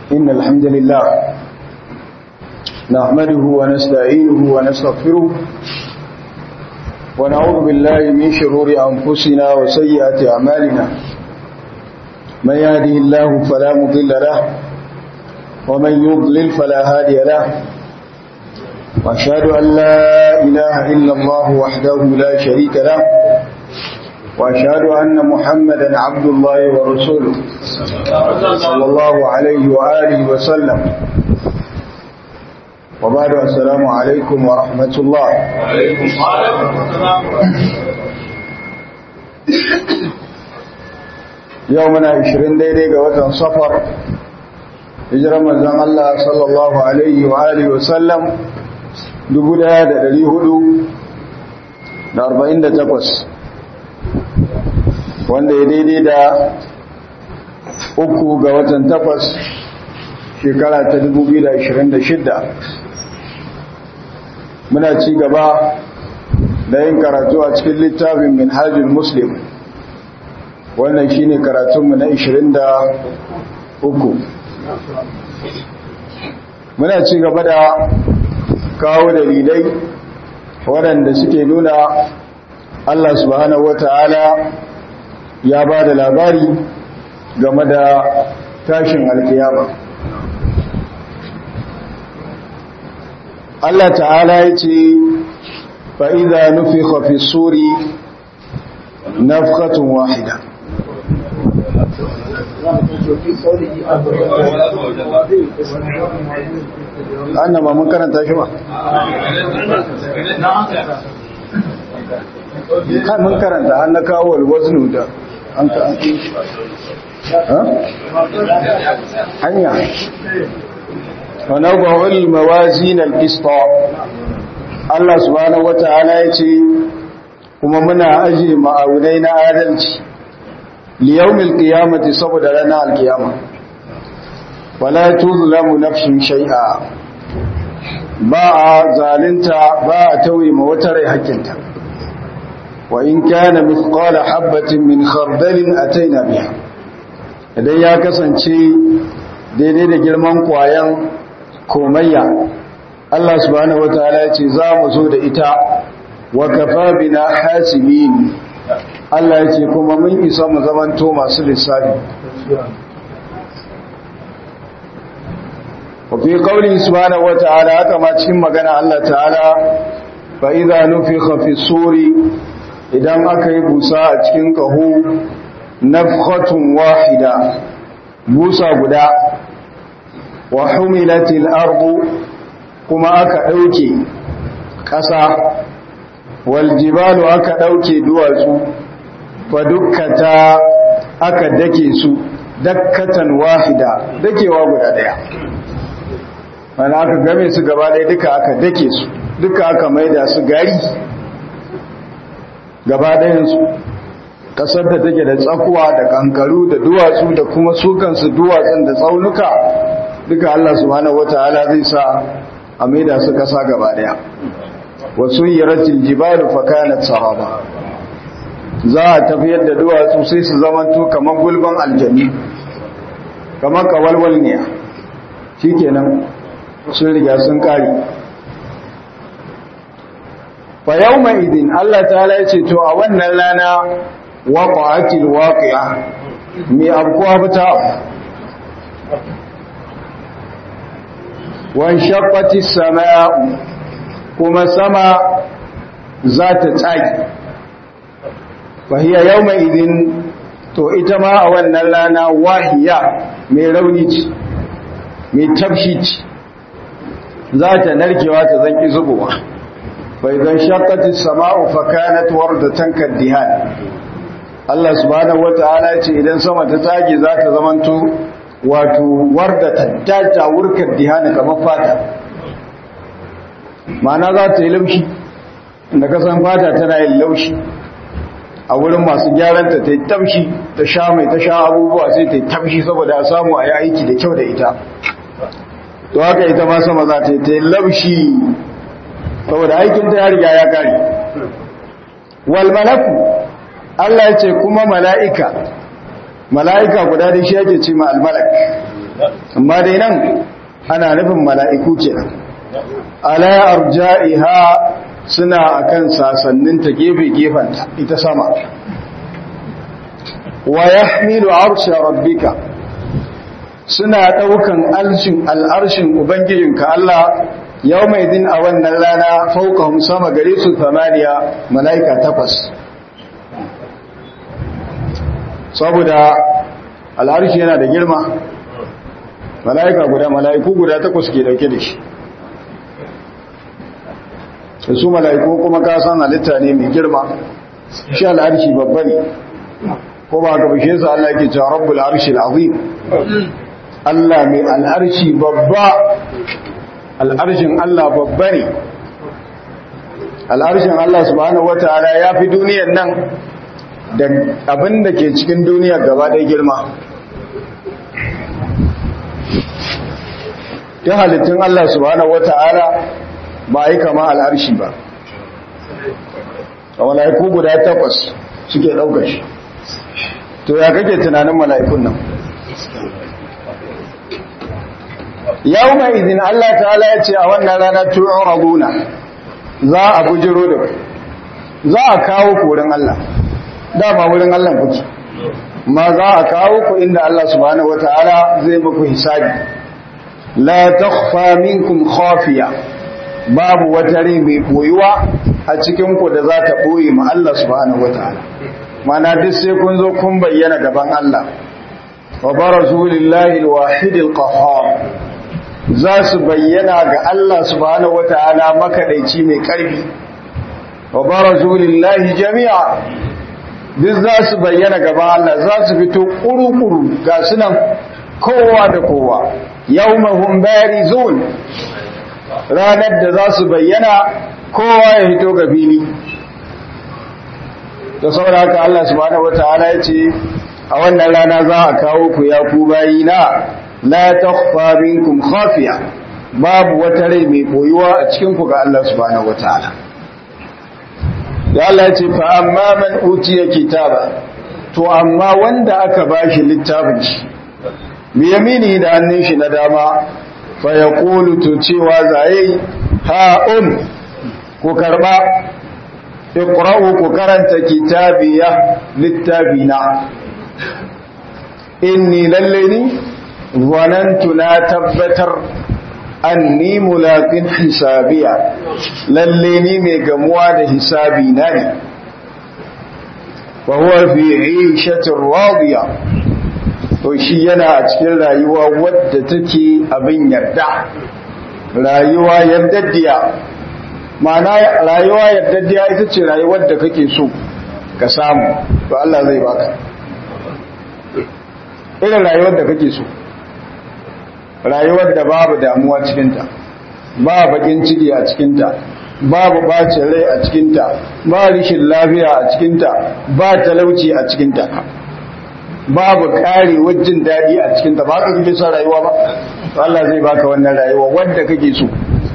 إن الحمد لله نحمده ونستعينه ونستغفره ونعوذ بالله من شرور أنفسنا وسيئات أعمالنا من يهده الله فلا مضل له ومن يضلل فلا هادي له وأشهد أن لا إله إلا الله وحده لا شريك له وأشهد أن محمدا عبد الله ورسوله صلى الله عليه وآله وسلم وبعد السلام عليكم ورحمة الله يومنا عشرين ديدي قوة صفر hijirar manzon Allah sallallahu Alaihi wa Alihi wasallam 1448 wanda ya daidai da uku ga watan takwas shekara ta 2026 muna ci gaba da yin karatu a cikin littafin minhajul muslim wannan shine karatunmu na 23 muna ci gaba da kawo dalilai waɗanda suke nuna Allah subhanahu wata'ala ya ba da labari game da tashin alkiyama Allah ta'ala ya ce fa'iza nufi hafi suri nafkatun wahida annan ba mun karanta shi ba kan mun karanta an na kawo alwaznu da an ka hanya ونضع الموازين القسط Allah subhanahu wata'ala ya ce kuma muna ajiye ma'aunai na adalci liyawmil qiyamati saboda ranar alkiyama wala tuzlamu nafsun shay'a ba a zalunta ba a tauye ma wata rai hakkinta wa in kana mithqala habatin min khardalin ataina biha idan ya kasance daidai da girman kwayan komayya Allah subhanahu wataala ya ce za mu zo da ita wa kafa bina hasibin Allah ya ce kuma mun isa mu zamanto masu lissafi wa fi qawli subhanahu wataala haka ma cikin magana Allah ta'ala fa idza nufikha fi suri idan aka yi busa a cikin kaho nafkhatun wahida busa guda wa humilatil ardu kuma aka dauke ƙasa wal jibalu aka dauke duwatsu fa dukkata aka dake su dakkatan wahida dakewa guda daya wani aka game su gaba ɗaya duka aka dake su duka aka maida su gari gaba ɗayansu ƙasar da take da tsakuwa da kankaru da duwatsu da kuma sukansu duwatsun da tsaunuka duka Allah subhanahu wataala zai sa a maida su kasa gaba daya wasu yiratil jibalu fa kanat sahaba za a tafiyar da duwatsu sai su zamanto kamar gulban aljanni kamar kawalwal ne shikenan sun riga sun kare fa yawma idin Allah ta'ala ya ce to a wannan rana waqa'atil waqi'a me abkuwa fita wanshaqqati sama'u kuma sama za ta tsaki fahiya yawma idin to ita ma a wannan rana wahiya mai rauni ce mai tafshi ce za ta narkewa ta zanki zubowa fa idan shaqqati sama'u fa kanat wardatan kaddihan Allah subhanahu wata'ala ce idan sama ta tsage za ta zamanto wato warda tattaja wurkar dihana kamar fata ma'ana za ta yi laushi da kasan fata tana yin laushi a wurin masu gyaranta ta yi tamshi ta sha mai ta sha abubuwa sai ta yi tamshi saboda a samu a yi aiki da kyau da ita to haka ita ma sama za ta yi ta yi laushi saboda aikinta ya riga ya kare wal malaku Allah ya ce kuma mala'ika mala'ika guda da shi yake ce ma almalak amma dai nan ana nufin mala'iku kenan ala arja'iha suna akan sasanninta gefe-gefenta ita sama wa yahmilu arsha rabbika suna daukan alshin al'arshin ubangijinka Allah yau mai din a wannan rana faukahum sama gare su tamaniya mala'ika takwas saboda al'arshi yana da girma mala'ika guda mala'iku guda takwas ke dauke da shi da su mala'iku kuma ka san halitta ne mai girma shi al'arshi babba ne ko ba ka bishe su Allah ke cewa rabbul arshi al'azim Allah mai al'arshi babba al'arshin Allah babba ne al'arshin Allah subhanahu wata'ala ya fi duniyar nan da abin da ke cikin duniyar gaba ɗaya girma ta halittun Allah subhanahu wata'ala ba yi kama al'arshi ba a mala'iku guda takwas suke ɗaukar shi to ya kake tunanin mala'ikun nan yau mai izin Allah ta'ala ya ce a wannan rana tu'un raguna za a bujiro da za a kawo korin Allah dama wurin Allah kuke ma za a kawo ku inda Allah subhanahu wata'ala zai muku hisabi la takhfa minkum khafiya babu wata rai mai boyuwa a cikin ku da za ta boye ma Allah subhanahu wataala mana duk sai kun zo kun bayyana gaban Allah wa barazu lillahi alwahid alqahhar za su bayyana ga Allah subhanahu wataala makadaici mai karfi wa barazu lillahi jami'a duk za su bayyana gaban Allah za su fito kuru-kuru ga sunan kowa da kowa yawmahum barizun ranar da za su bayyana kowa ya hito ga fili da saboda haka Allah subhanahu wataala ya ce a wannan rana za a kawo ku ya ku bayina la takhfa minkum khafiya babu wata rai mai koyuwa a cikin ku ga Allah subhanahu wataala da Allah ya ce fa amma man utiya kitaba to amma wanda aka bashi littafin shi bi yamini da hannun shi na dama fa yaqulu to cewa zaye ha um ku karba iqra'u ku karanta kitabiya littafina inni lalle ni zanantu na tabbatar anni mulaqin hisabiya lalle ni mai gamuwa da hisabi na ne wa huwa fi 'ishatin radiya to shi yana a cikin rayuwa wadda take abin yarda rayuwa yardaddiya ma'ana rayuwa yardaddiya ita ce rayuwar da kake so ka samu to Allah zai baka irin rayuwar da kake so rayuwar da babu damuwa cikinta ba bakin ciki a cikinta babu bacin rai a cikinta ba rishin lafiya a cikinta ba talauci a cikinta babu kare wajen daɗi a cikinta ba ka kake son rayuwa ba to Allah zai baka wannan rayuwa wadda kake so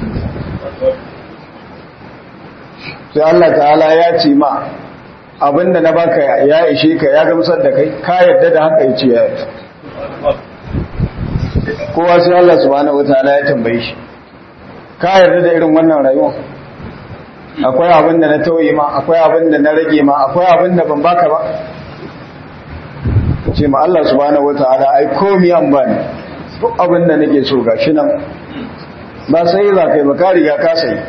sai Allah ta'ala ya ce ma abinda na baka ya ishe ka ya gamsar da kai ka yadda da haka yace ya yadda kowa sai Allah subhanahu wataala ya tambaye shi ka yarda da irin wannan rayuwa akwai abin da na tauye ma akwai abin da na rage ma akwai abin da ban baka ba ce ma Allah subhanahu wataala ai komai an bani duk abin da nake so gashi nan ba sai za kai ba ka riga ka sai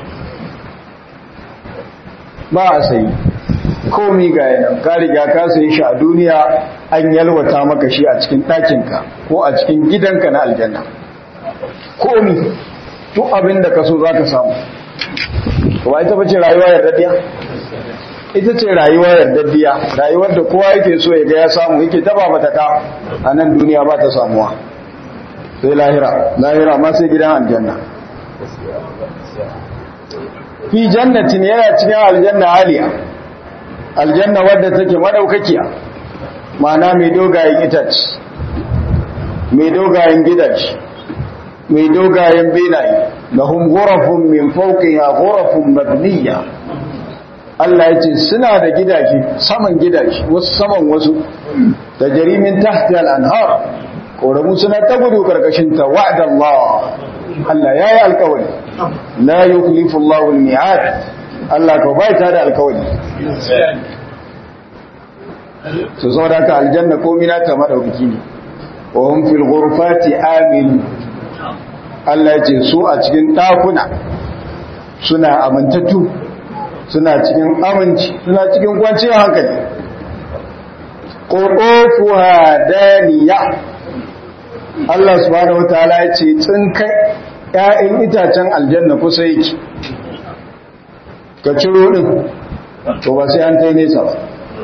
ba a sai komi ga yana ka riga ka sai shi a duniya an yalwata maka shi a cikin ɗakinka ko a cikin gidanka na aljanna komi duk abin da ka so za ka samu wa ita bace rayuwa yardaddiya ita ce rayuwa yardaddiya rayuwar da kowa yake so ya ga ya samu yake taba mata ka a nan duniya ba ta samuwa sai lahira lahira ma sai gidan aljanna fi jannatin yana cikin aljanna aliya aljanna wadda take madaukakiya ma'ana mai dogayen itace mai dogayen gidaje mai dogayen benaye lahum ghurafun min fawqiha ghurafun mabniya Allah ya ce suna da gidaje saman gidaje wasu saman wasu da jarimin tahti al-anhar ƙoramu suna ta gudu karkashin ta wa'ada Allah Allah ya yi alkawari la yukhlifu Allah al-mi'ad Allah ka bai ta da alkawari su saboda ka aljanna komai na ta madaukaki ne wa hum fil ghurfati amin Allah ya ce su a cikin ɗakuna suna amintattu suna cikin aminci suna cikin kwanciyar hankali ƙoƙofuwa daniya Allah subhanahu wa ta'ala ya ce tsinkai ‘ya'yan itacen aljanna kusa yake ka ciro ɗin to ba sai an ta nesa ba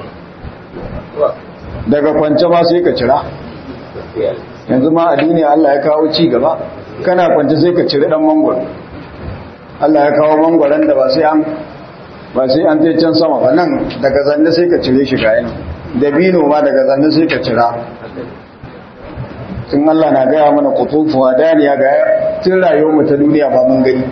daga kwance ma sai ka cira yanzu ma a duniya Allah ya kawo ci gaba kana kwance sai ka ciri ɗan mangwaro Allah ya kawo mangwaron da ba sai an ba sai an je can sama ba nan daga zanne sai ka cire shi ga yana dabino ma daga zanne sai ka cira tun Allah na gaya mana kutufu daniya ga tun rayuwar mu ta duniya ba mun gani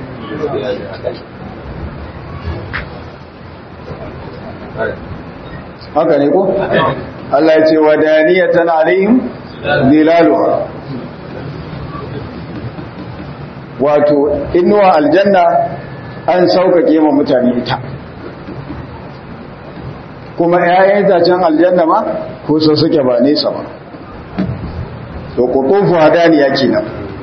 haka ne ko Allah ya ce wa daniyatan alaihim zilaluha wato inuwa aljanna an sauƙaƙe ma mutane ita kuma ‘ya'yan itacen aljanna ma kusa suke ba nesa ba to kutufu hadaniya kenan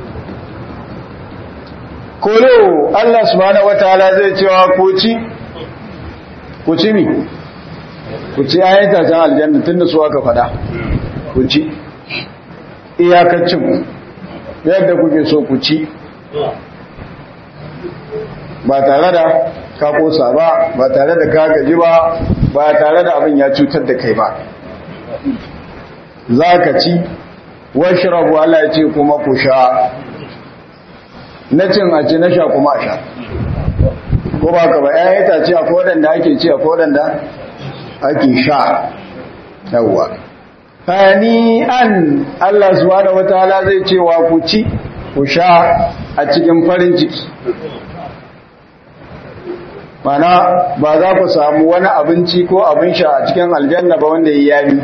kolo Allah subhanahu wataala zai cewa ku ci ku ci mi ku ci ‘ya'yan itacen aljanna tun da su aka fada ku ci iyakacin yadda kuke so ku ci ba tare da ka kosa ba ba tare da ka gaji ba ba tare da abin ya cutar da kai ba za ka ci washirabu Allah ya ce kuma ku sha na cin a ci na sha kuma a sha ko ba ka ba ya yi ta ce a kodanda ake ci a kodanda ake sha yawwa hani an Allah subhanahu wataala zai cewa ku ci ku sha a cikin farin ciki mana ba za ku samu wani abinci ko abin sha a cikin aljanna ba wanda ya yami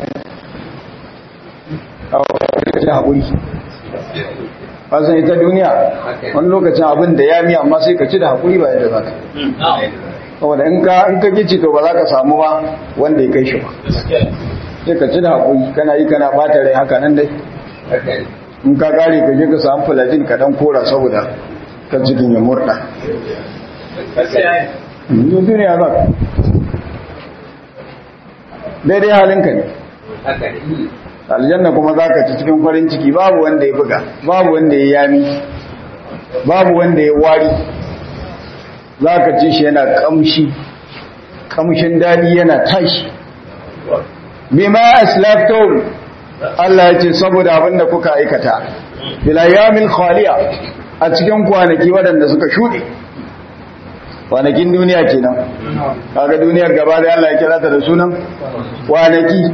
a lokacin haƙuri fasan ita duniya wani lokacin abin da yami amma sai ka ci da haƙuri ba yadda za ka saboda in ka gici to ba za ka samu ba wanda ya kai shi ba sai ka ci da haƙuri kana yi kana ɓata rai haka nan dai in ka kare ka je ka samu fulajin ka dan kora saboda kan cikin ya murda yin duniya ba daidai halinka ne aljanna kuma za ka ci cikin farin ciki babu wanda ya buga babu wanda ya yami babu wanda ya wari za ka ci shi yana kamshi kamshin daɗi yana tashi bima aslaftum Allah ya ce saboda abinda kuka aikata bilayamin khaliya a cikin kwanaki waɗanda suka shuɗe kwanakin duniya kenan kaga duniyar gaba da Allah ya kira ta da sunan kwanaki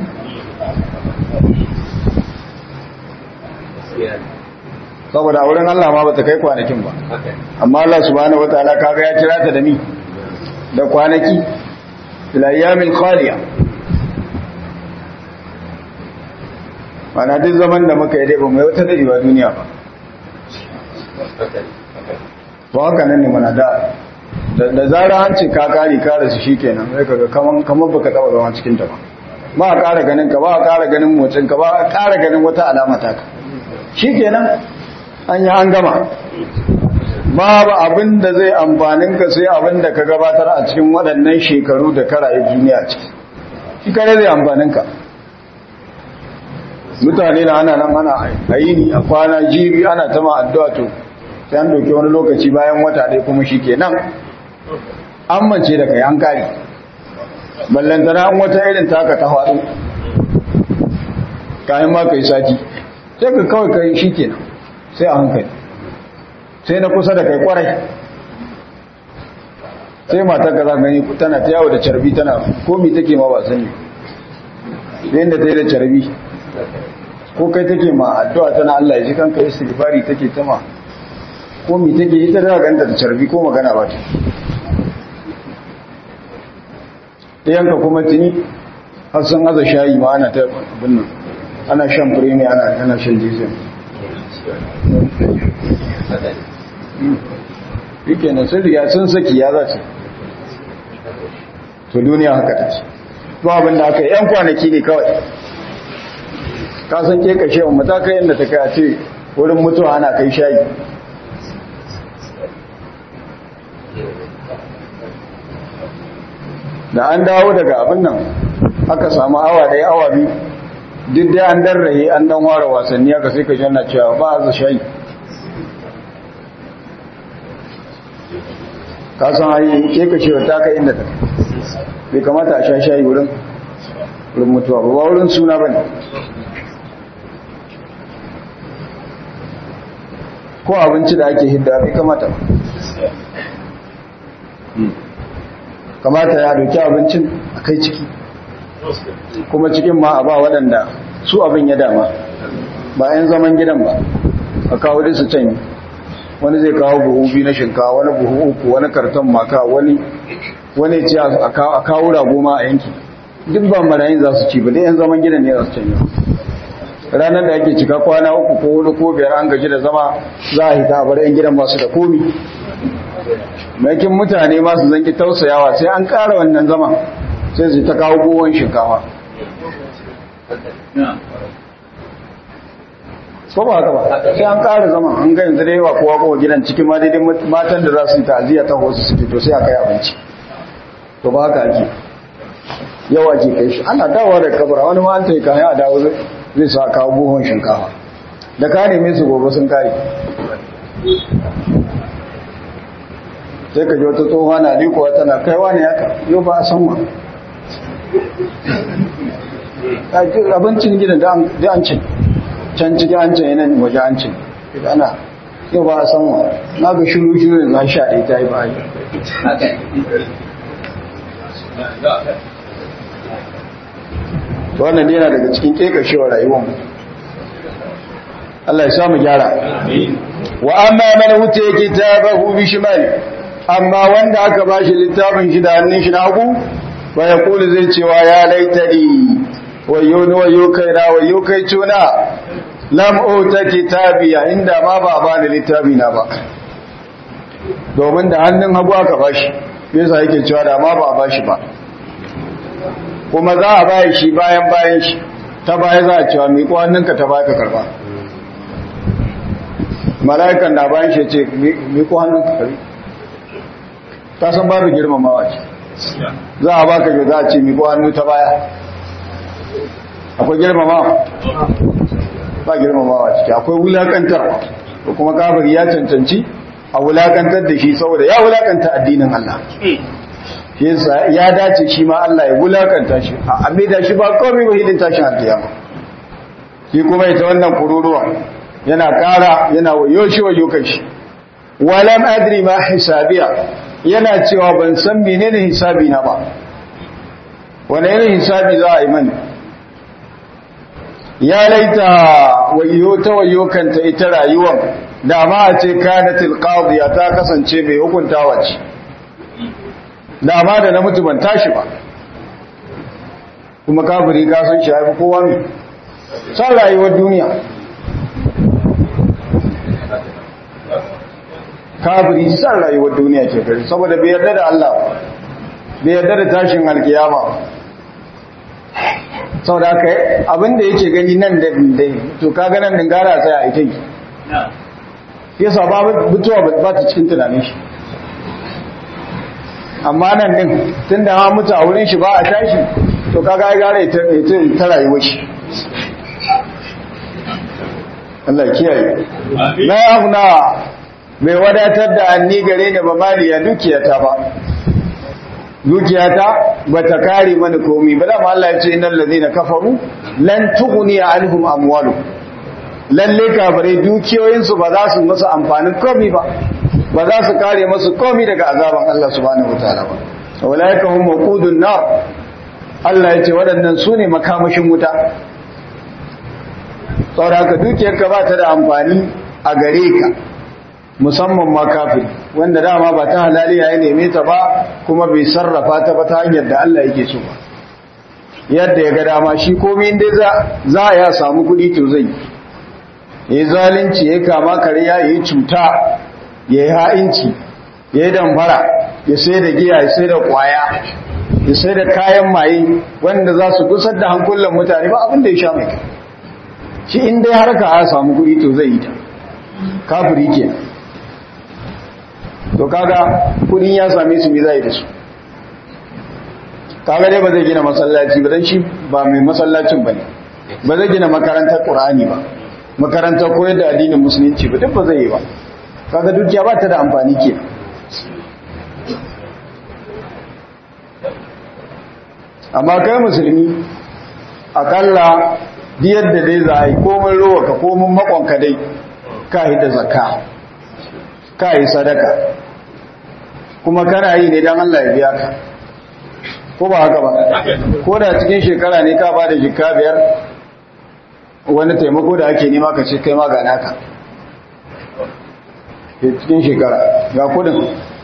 saboda a wurin Allah ma bata kai kwanakin ba amma Allah subhanahu wataala kaga ya kira ta da mi da kwanaki bilayamin khaliya mana duk zaman da muka yi dai ba mai wata dadewa duniya ba to haka nan ne mana da da zara an ce ka kare ka rasu shikenan sai kaga kaman kaman baka taba zama cikin ta ba ba a ƙara ganin ka ba a ƙara ganin motsin ka ba a ƙara ganin wata alama ta ka shikenan an yi an gama babu abin da zai amfanin ka sai abin da ka gabatar a cikin waɗannan shekaru da ka rayu duniya ciki shi kare zai amfanin ka mutane na ana nan ana ayini a kwana jibi ana ta ma addu'a to sai an doke wani lokaci bayan wata ɗaya kuma shi ke nan an mance da kai an kare ballantana an wata irin taka ta faɗo kayan ma ka yi sati sai ka kawai kai shi ke nan sai a hankali sai na kusa da kai kwarai sai matar ka za gani tana ta yawo da carbi tana komi take ma ba sani yadda ta yi da carbi ko kai take ma addu'a tana Allah ya ji kanka istighfari take ta ma ko mi take ita da ganta da carbi ko magana ba ta yanka kuma tuni har sun aza shayi ma ana ta abin nan ana shan firemi ana ana shan jizin yake nan sun riga sun saki ya za ce to duniya haka ta ce ba abin da aka yi yan kwanaki ne kawai ka san ke kashe wa matakai inda ta kai a ce wurin mutuwa ana kai shayi da an dawo daga abin nan aka samu awa ɗaya awa biyu duk dai an darrahe an dan ware wasanni aka sai ka janna cewa ba a shayi ka san hayi ke ka cewa ta kai inda ta bai kamata a sha shayi wurin wurin mutuwa ba wurin suna ba ne ko abinci da ake hidda bai kamata ba kamata ya doki abincin a kai ciki kuma cikin ma a ba waɗanda su abin ya dama ba 'yan zaman gidan ba a kawo da su canyi wani zai kawo buhu biyu na shinkawa wani buhu uku wani karton maka wani wani ce a kawo rago ma a yanki duk ba marayin za su ci ba da 'yan zaman gidan ne za su canyi ranar da ake cika kwana uku ko hudu ko biyar an gaji da zama za a hita a bar 'yan gidan masu da komi makin mutane masu zanki tausayawa sai an ƙara wannan zama sai su ta kawo gowon shinkawa ko ba haka ba sai an ƙara zama an ga yanzu da yawa kowa kowa gidan cikin ma daidai matan da za su yi ta'aziyya ta wasu su fito sai a kai abinci to ba haka ake yawa ake kai shi ana dawowa da kabura wani ma an ta yi kayan a dawo zai sa kawo buhun shinkawa da ka neme su gobe sun kare sai ka ji wata tsohuwa na rikowa tana kaiwa ne haka yau ba a san ma abincin gidan da an cin can cikin an cin yanan waje an cin ana yau ba a san ma na ga shiru shiru da za sha ɗaya ta yi ba yi wannan yana daga cikin kekashewar rayuwar Allah ya samu gyara wa amma man wuce kitabahu bi shimali amma wanda aka bashi littafin shi da hannun shi na hagu ba ya kula zai cewa ya laitani wayo ni wayo kai na wayo kai tuna lam uta kitabiya inda ma ba ba ni littafi na ba domin da hannun hagu aka bashi yasa yake cewa da ma ba bashi ba kuma za a bayan shi bayan bayan shi ta baya za a cewa mai hannunka ta baya ka karba mala'ikan na bayan shi ce mai hannunka karbi ta san babu girmamawa ce za a baka jo za a ce miko hannu ta baya akwai girmamawa ba girmamawa ciki akwai wulakantar ko kuma kafir ya cancanci a wulakantar da shi saboda ya wulakanta addinin Allah yasa ya dace shi ma Allah ya wulakanta shi a amida shi ba komai ba hidin tashin alkiyama shi kuma ita wannan kururuwa yana kara yana wayo shi wayo kai shi walam adri ma hisabiya yana cewa ban san menene hisabi na ba wane irin hisabi za a yi mani ya laita wayo ta wayo kanta ita rayuwar da ma a ce kanatil qadiya ta kasance mai hukuntawa ce da ma da na mutu ban tashi ba kuma kafiri ka san shi haifi kowa ne san rayuwar duniya kafiri san rayuwar duniya ke gari saboda bai yarda da Allah bai yarda da tashin alkiyama saboda haka abinda yake gani nan da dai to kaga nan dingara sai a ita yi yasa ba mutuwa ba ta cikin tunanin shi amma nan din tunda ma mutu a wurin shi ba a tashi to kaga ai gare ita ita ta rayuwar shi Allah kiyaye na aghna mai wadatar da anni gare ni ba maliya dukiyata ba dukiyata ba ta kare mani komi ba da Allah ya ce innal ladina kafaru lan tughni anhum amwalu lalle kafare dukiyoyinsu ba za su musu amfanin komi ba ba za su kare musu komi daga azaban Allah subhanahu wataala ba walaika hum waqudun nar Allah ya ce waɗannan su ne makamashin wuta saboda haka dukiyarka ba ta da amfani a gare ka musamman ma kafiri wanda dama ba ta halali ya neme ta ba kuma bai sarrafa ta ba ta hanyar da Allah yake so ba yadda ya ga dama shi komai inda za za ya samu kuɗi to zai ya yi zalunci ya kama kariya ya yi cuta ya yi ha'inci ya yi damfara ya sai da giya ya sai da kwaya ya sai da kayan maye wanda za su gusar da hankulan mutane ba abin da ya sha mai kai shi in dai har ka samu kuɗi to zai yi ta kafiri ke to kaga kuɗin ya same su me zai da su kaga dai ba zai gina masallaci ba dan shi ba mai masallacin bane ba zai gina makarantar qur'ani ba makarantar koyar da addinin musulunci ba duk ba zai yi ba kaga dukiya ba ta da amfani ke amma kai musulmi akalla diyar da dai za a yi komin rowa ka komin makonka dai ka yi da zakka ka yi sadaka kuma kana yi ne don Allah ya biya ka ko ba haka ba ko da cikin shekara ne ka ba da jikka biyar wani taimako da ake nema ka ce kai ma ga naka cikin shekara ga kudin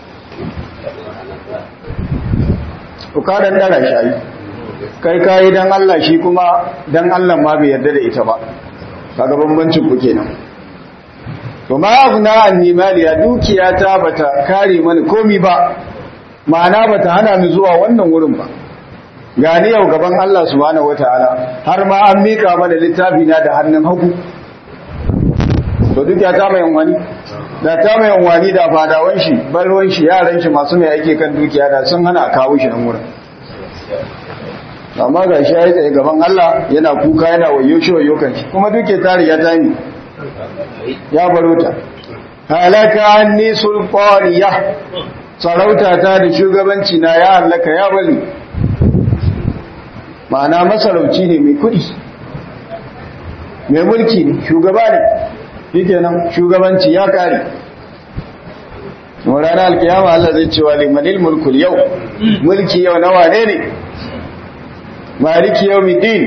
ukadan dara shayi kai kayi dan Allah shi kuma dan Allah ma bai yarda da ita ba kaga bambancin ku kenan to ma afna anni maliya dukiya ta bata kare mani komi ba ma'ana bata hana ni zuwa wannan wurin ba gani yau gaban Allah subhanahu wataala har ma an mika mana littafi na da hannun hagu to dukiya ta mai wani da ta mai wani da fadawan shi balwan shi yaran shi masu mai ake kan dukiya da sun hana kawo shi nan wurin amma ga shi ya yi tsaye gaban Allah yana kuka yana wayo shi wayo kan shi kuma duke ta riga ta mi ya baro ta halaka anni sulqaniya sarauta ta da shugabanci na ya halaka ya bali ma'ana masarauci ne mai kudi mai mulki ne shugaba ne yake nan shugabanci ya kare ranar alkiyama Allah zai cewa limanil mulkul yau mulki yau na wane ne maliki yawmiddin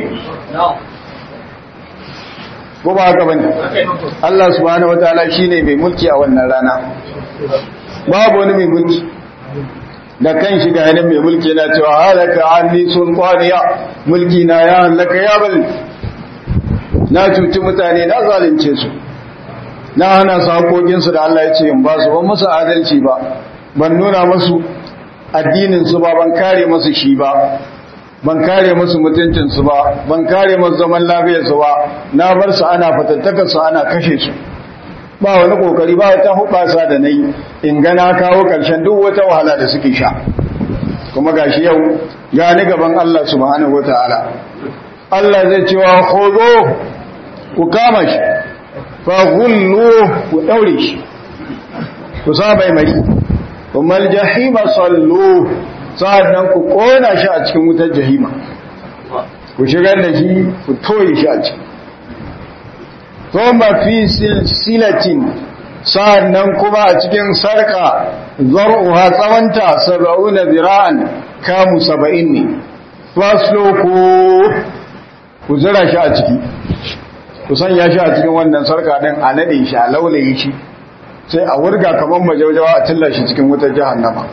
ko ba haka bane Allah subhanahu wataala shine mai mulki a wannan rana babu wani mai mulki da kan shi ga yanin mai mulki yana cewa halaka anni sulqaniya mulki na ya halaka ya bal na cuci mutane na zalunce su na hana su hakokin su da Allah ya ce in ba su ban musu adalci ba ban nuna musu addinin su ba ban kare musu shi ba ban kare musu mutuncinsu ba ban kare musu zaman lafiyarsu ba na bar su ana fatattakar su ana kashe su ba wani kokari ba wata hubasa da nayi in ga na kawo karshen duk wata wahala da suke sha kuma gashi yau ya ni gaban Allah subhanahu wataala Allah zai ce wa khudu ku kama shi fa ghullu ku daure shi ku sabai mai kuma aljahima sallu sa'annan ku kona shi a cikin wutar jahima ku shigar da shi ku toye shi a ciki thumma fi silsilatin sa'annan kuma a cikin sarka zar'uha tsawanta sab'una zira'an kamu saba'in ne faslo ku ku zira shi a ciki ku sanya shi a cikin wannan sarka din a nade shi a laulaye shi sai a wurga kamar majaujawa a tilla shi cikin wutar jahannama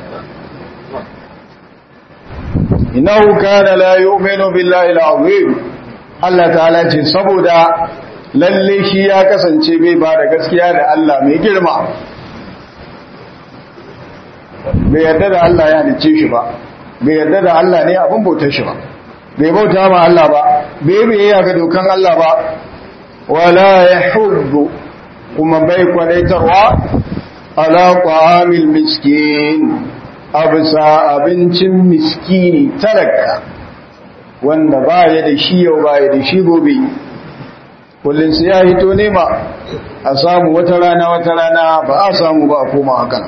innahu kana la yu'minu billahi al-azim Allah ta'ala ce saboda lalle shi ya kasance bai ba da gaskiya da Allah mai girma bai yarda da Allah ya halice shi ba bai yarda da Allah ne abin bautar shi ba bai bauta ma Allah ba bai bai ga dokan Allah ba wala yahuddu kuma bai kwadaitarwa ala ta'amil miskin abisa abincin miskini talaka wanda baya da shi yau baya da shi gobe kullum sai ya hito nema a samu wata rana wata rana ba a samu ba a koma hakan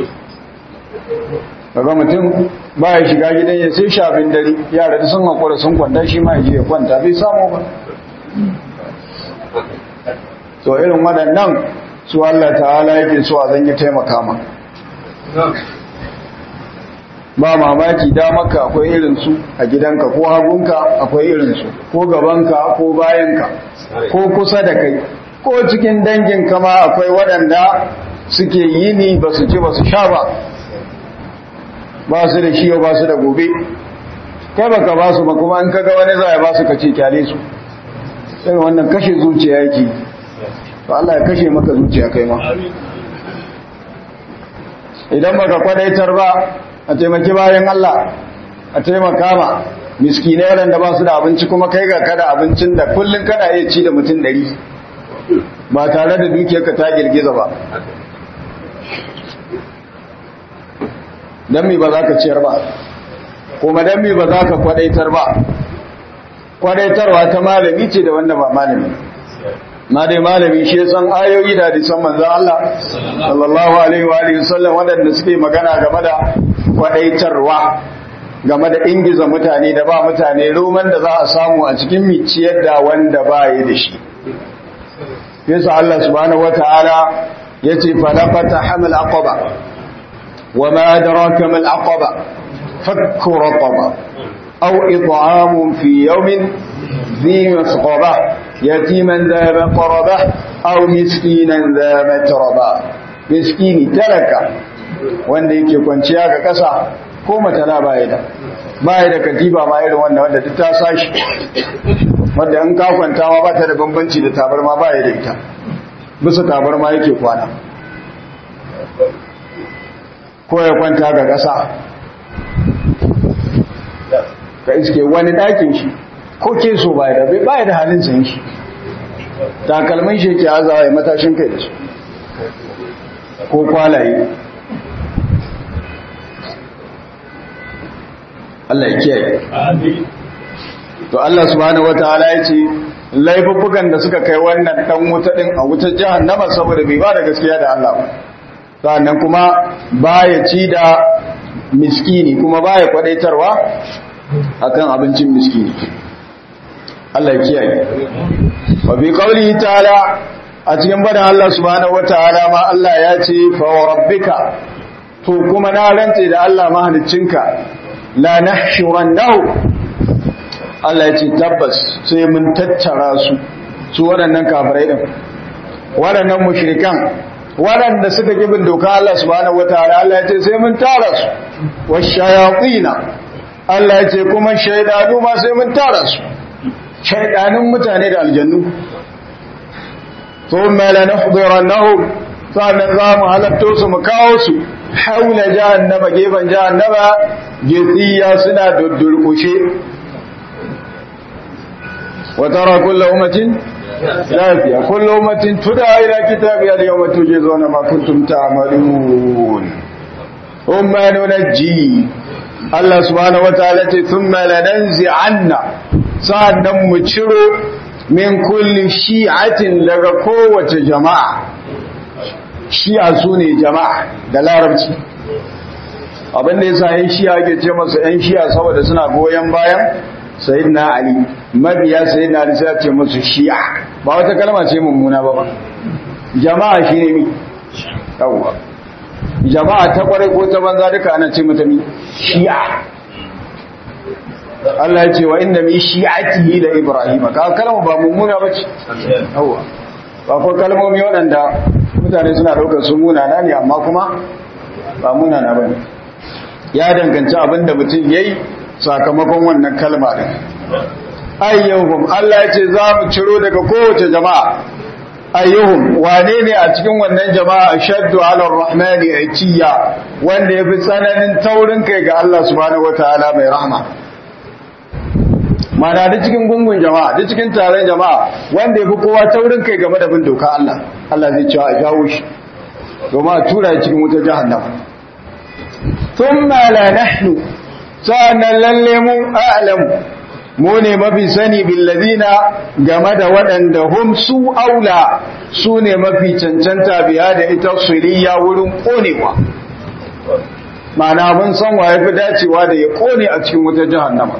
daga mutum ba ya shiga gidan ya sai shafin dare yara da sun haƙura sun kwanta shi ma ya kwanta bai samu ba so irin waɗannan su Allah ta'ala yake so a zan yi taimaka ma ba mamaki maka akwai irinsu a gidanka ko hagunka akwai irinsu ko gabanka ko bayanka ko kusa da kai ko cikin danginka ma akwai waɗanda suke yini ba su ci ba su sha ba ba su da shi ba su da gobe kai baka ba su ba kuma in kaga wani za a ba su kace kyale su sai wannan kashe zuciya yake to Allah ya kashe maka zuciya kai ma idan baka kwadaitar ba a taimaki bayan Allah a taimaka ma miskinai waɗanda ba su da abinci kuma kai ga kada abincin da kullum kana iya ci da mutum ɗari ba tare da dukiyarka ta girgiza ba don mi ba za ka ciyar ba kuma don mi ba za ka kwadaitar ba kwadaitarwa ta malami ce da wanda ba malami ma dai malami shi san ayoyi da hadisan manzon Allah sallallahu alaihi wa alihi wasallam wadanda suke magana game da kwadaitarwa game da ingiza mutane da ba mutane roman da za a samu a cikin miciyar da wanda ba yi da shi yasa Allah subhanahu wataala yace falaqata hamal aqaba wama adraka mal aqaba fakku raqaba aw it'amun fi yawmin ذي مسغبة يتيما ذا مقربة أو مسكينا ذا متربة مسكيني تلك wanda yake kwanciya ga ƙasa ko matala baya da baya da katiba ma irin wanda wanda duk ta sashi wanda in ka kwanta ma ba ta da bambanci da tabarma baya da ita bisa tabarma yake kwana ko ya kwanta ga ƙasa ka iske wani ɗakin shi ko ke so baya da baya da halin sayin shi takalmin shi ke azawa ya matashin kai da su ko kwalaye Allah ya kiyaye to Allah subhanahu wataala ya ce laifuffukan da suka kai wannan dan wuta din a wutar jahannama saboda bai ba da gaskiya da Allah ba sannan kuma baya ci da miskini kuma baya kwadaitarwa akan abincin miskini Allah kiyaye wa bi qawlihi ta'ala a cikin badan Allah subhanahu wataala ma Allah ya ce fa rabbika to kuma na rantse da Allah mahaliccinka la nahshurannahu Allah ya ce tabbas sai mun tattara su su waɗannan kafirai din waɗannan mushrikan waɗanda suka kibin doka Allah subhanahu wataala Allah ya ce sai mun tara su washayatina Allah ya ce kuma shaidanu ma sai mun tara su shaidanin mutane da aljannu thumma lanahdirannahum sannan za mu halatto su mu kawo su haula jahannama gefen jahannama gesiya suna duddurkushe wa tara kullu ummatin lafiya kullu ummatin tuda ila kitabi al-yawma tujzuna ma kuntum ta'malun umma nunajji Allah subhanahu wataala ce thumma lananzi'anna sa'annan mu ciro min kulli shi'atin daga kowace jama'a shi'a sune jama'a da larabci abin da yasa yan shi'a ke ce masa yan shi'a saboda suna goyen bayan sayyidina ali mabiya sayyidina ali sai ce musu shi'a ba wata kalma ce mummuna ba ba jama'a shine mi yawwa jama'a ta kwarai ko ta banza duka ana ce mata mi shi'a Allah ya ce wa inda mi shi'atihi da Ibrahim ka kalma ba mummuna bace yawa ba ko kalmomi waɗanda mutane suna daukar su munana ne amma kuma ba munana bane ya danganci abinda mutum yayi sakamakon wannan kalma din ayyuhum Allah ya ce za mu ciro daga kowace jama'a ayyuhum wane ne a cikin wannan jama'a shaddu ala rahmani atiya wanda yafi tsananin taurin kai ga Allah subhanahu wataala mai rahma mana da cikin gungun jama'a da cikin taron jama'a wanda yafi kowa taurin kai game da bin doka Allah Allah zai cewa a jawo shi domin a tura cikin wutar jahannama thumma la nahnu sa'annan lalle mu a'lamu mu ne mafi sani billadina game da waɗanda hum su aula su ne mafi cancanta biya da ita suriya wurin ƙonewa mana mun san wa fi dacewa da ya ƙone a cikin wata jahannama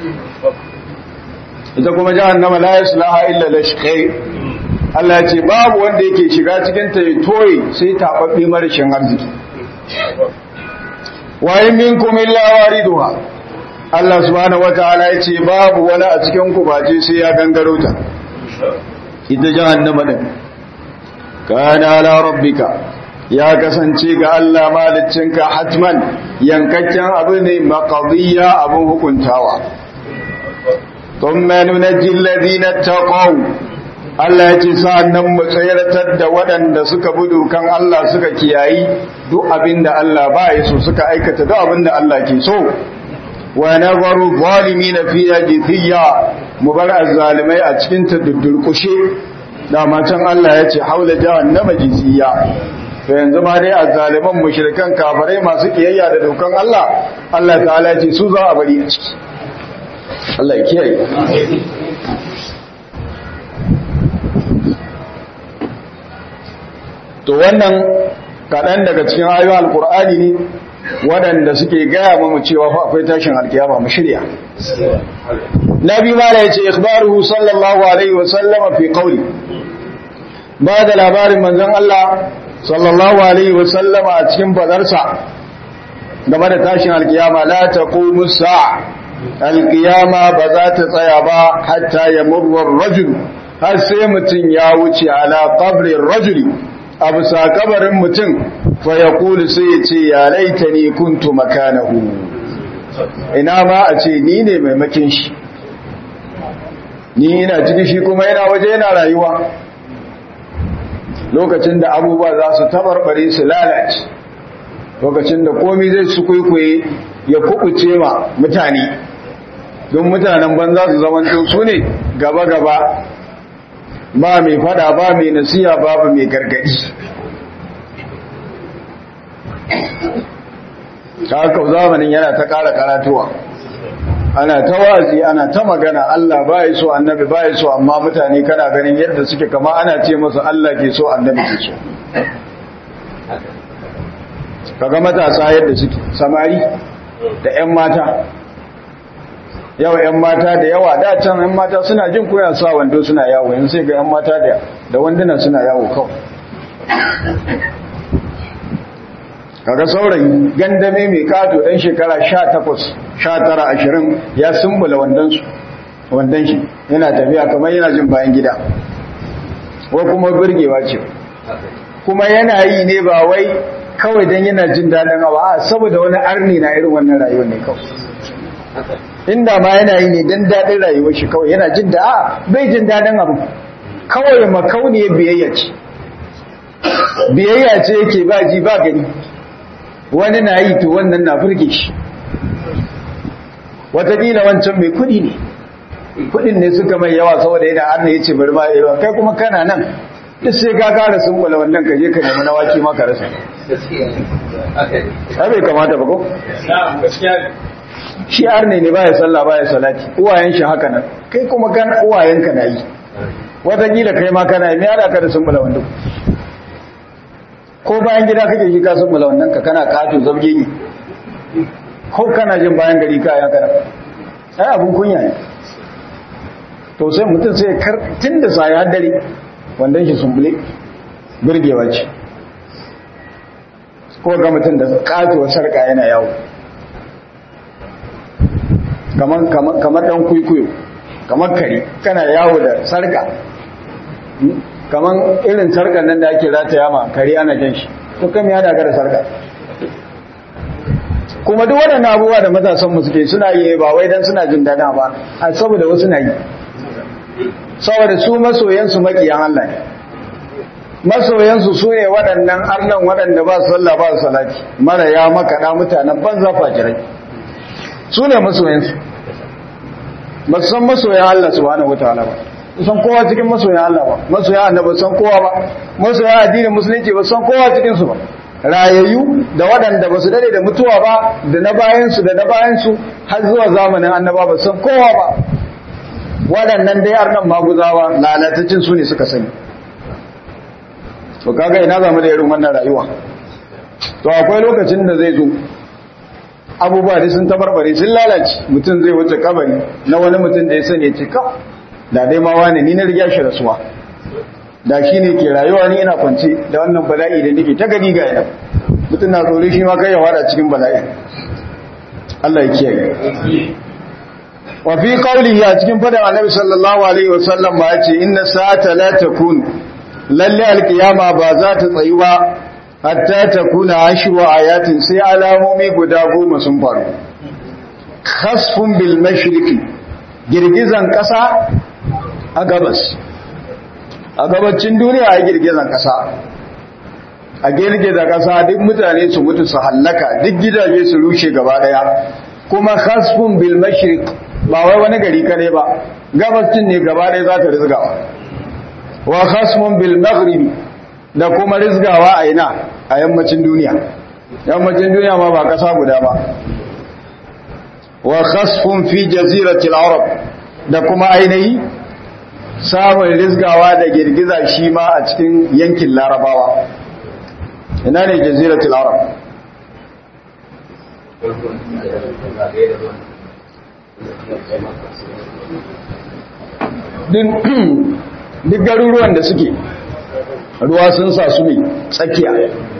ita kuma jahannama la yaslaha illa lashqai Allah ya ce babu wanda yake shiga cikin ta ya toye sai tababbe marashin arziki wa in minkum illa wariduha Allah subhanahu wataala ya ce babu wani a cikin ku bace sai ya gangaro ta ita jahannama din kana ala rabbika ya kasance ga Allah maliccinka hatman yankakken abu ne maqdiya abun hukuntawa thumma nunajji alladhina taqaw Allah ya ce sa'annan mu tsayartar da waɗanda suka bi dokan Allah suka kiyayi duk abin da Allah ba ya so suka aikata duk abin da Allah ke so wa nazaru zalimin fi jithiya mu bar azzalimai a cikin ta duddurkushe dama can Allah ya ce haula jahannama jithiya to yanzu ma dai azzaliman mushrikan kafirai masu kiyayya da dokan Allah Allah ta'ala ya ce su za a bari a ciki Allah ya kiyaye to wannan kaɗan daga cikin ayoyin alkur'ani ne waɗanda suke gaya mamu cewa fa akwai tashin alkiyama mu shirya nabi ma da yace ikhbaruhu sallallahu alaihi wa sallama fi qawli ba da labarin manzon Allah sallallahu alaihi wa sallama a cikin fadarsa game da tashin alkiyama la taqumu sa'a alkiyama ba za ta tsaya ba hatta yamurru ar-rajul har sai mutum ya wuce ala qabri ar-rajuli a bisa kabarin mutum fa ya kulu sai ya ce ya laita ni kuntu makanahu ina ma a ce ni ne maimakin shi ni ina cikin shi kuma yana waje yana rayuwa lokacin da abubuwa za su tabarbare su lalace lokacin da komi zai su kwaikwaye ya kubuce ma mutane don mutanen banza su zamanto su ne gaba-gaba ba mai fada ba mai nasiya babu mai gargadi ta haka zamanin yana ta kara karatuwa ana ta wazi ana ta magana Allah ba ya so annabi ba ya so amma mutane kana ganin yadda suke kama ana ce masu Allah ke so annabi ke so kaga matasa yadda suke samari da 'yan mata yawa 'yan mata da yawa da can 'yan mata suna jin koya sa wando suna yawo yanzu sai ga 'yan mata da wanduna suna yawo kawai kaga saurayi gandame mai kato ɗan shekara 18 19 20 ya sumbula wandansu wandan shi yana tafiya kamar yana jin bayan gida ko kuma birgewa ce kuma yana yi ne ba wai kawai don yana jin daɗin abu a saboda wani arni na irin wannan rayuwar ne kawai inda ma yana yi ne don daɗin rayuwar shi kawai yana jin da a bai jin daɗin abu kawai makauniyar biyayya ce biyayya ce yake ba ji ba gani wani na yi to wannan na burge shi watakila wancan mai kudi ne kudin ne suka mai yawa saboda yana arna ya ce bari ma yawa kai kuma kana nan duk sai ka kara sun kula wannan ka je ka nemi na waki maka rasa ai bai kamata ba ko shi arne ne baya sallah baya salati uwayen shi haka nan kai kuma kan uwayenka na yi watakila kai ma kana yi me ala ka da sun kula wannan ko bayan gida kake shi ka sun kula wannan ka kana kato zabge ne ko kana jin bayan gari ka ya kana ai abun kunya ne to sai mutum sai kar tun da sa ya dare wandan shi sumbule birgewa ce ko ga mutum da katuwar sarka yana yawo kamar dan kuikuyo kamar kare kana yawo da sarka kamar irin sarkar nan da ake rataya ma kare ana jan shi to kam ya daga da sarka kuma duk waɗannan abubuwa da matasan mu suke suna yi ba wai dan suna jin dada ba a saboda wasu na yi saboda su masoyansu makiyan Allah ne masoyansu su ne waɗannan arnan waɗanda ba su sallah ba su salati mara ya makaɗa mutanen banza fajirai su ne masoyansu ba su san masoyan Allah subhanahu wataala ba su san kowa cikin masoyan Allah ba masoyan annabi san kowa ba masoyan addinin musulunci ba san kowa cikin su ba rayayyu da waɗanda ba su dade da mutuwa ba da na bayansu da na bayansu har zuwa zamanin annaba ba san kowa ba waɗannan dai arnan maguzawa lalatacin su ne suka sani to kaga ina zamu da irin wannan rayuwa to akwai lokacin da zai zo abubuwa da sun tabarbare sun lalace mutum zai wuce kabari na wani mutum da ya sani ya ce kaw da dai ma wani ni na riga shi rasuwa da shi ne ke rayuwa ni ina kwance da wannan bala'i da nake ta gani ga yana mutum na tsoro shi ma kai ya wada cikin bala'i Allah ya kiyaye wa fi qawlihi a cikin fadan annabi sallallahu alaihi wasallam ma yace inna sa'ata la takun lalle alqiyama ba za ta tsayi ba hatta takuna ashru ayatin sai alamomi guda goma sun faru khasfun bil mashriqi girgizan kasa a gabas a gabacin duniya a girgizan kasa a girgiza kasa duk mutane su mutu su hallaka duk gidaje su rushe gaba daya kuma khasfun bil mashriq ba wai wani gari kare ba gabacin ne gaba daya za ta rizgawa wa khasfun bil maghribi da kuma rizgawa a ina a yammacin duniya yammacin duniya ma ba kasa guda ba wa khasfun fi jaziratil arab da kuma ainihi samun rizgawa da girgiza shi ma a cikin yankin larabawa ina ne jaziratul arab duk garuruwan da suke ruwa sun sa su ne tsakiya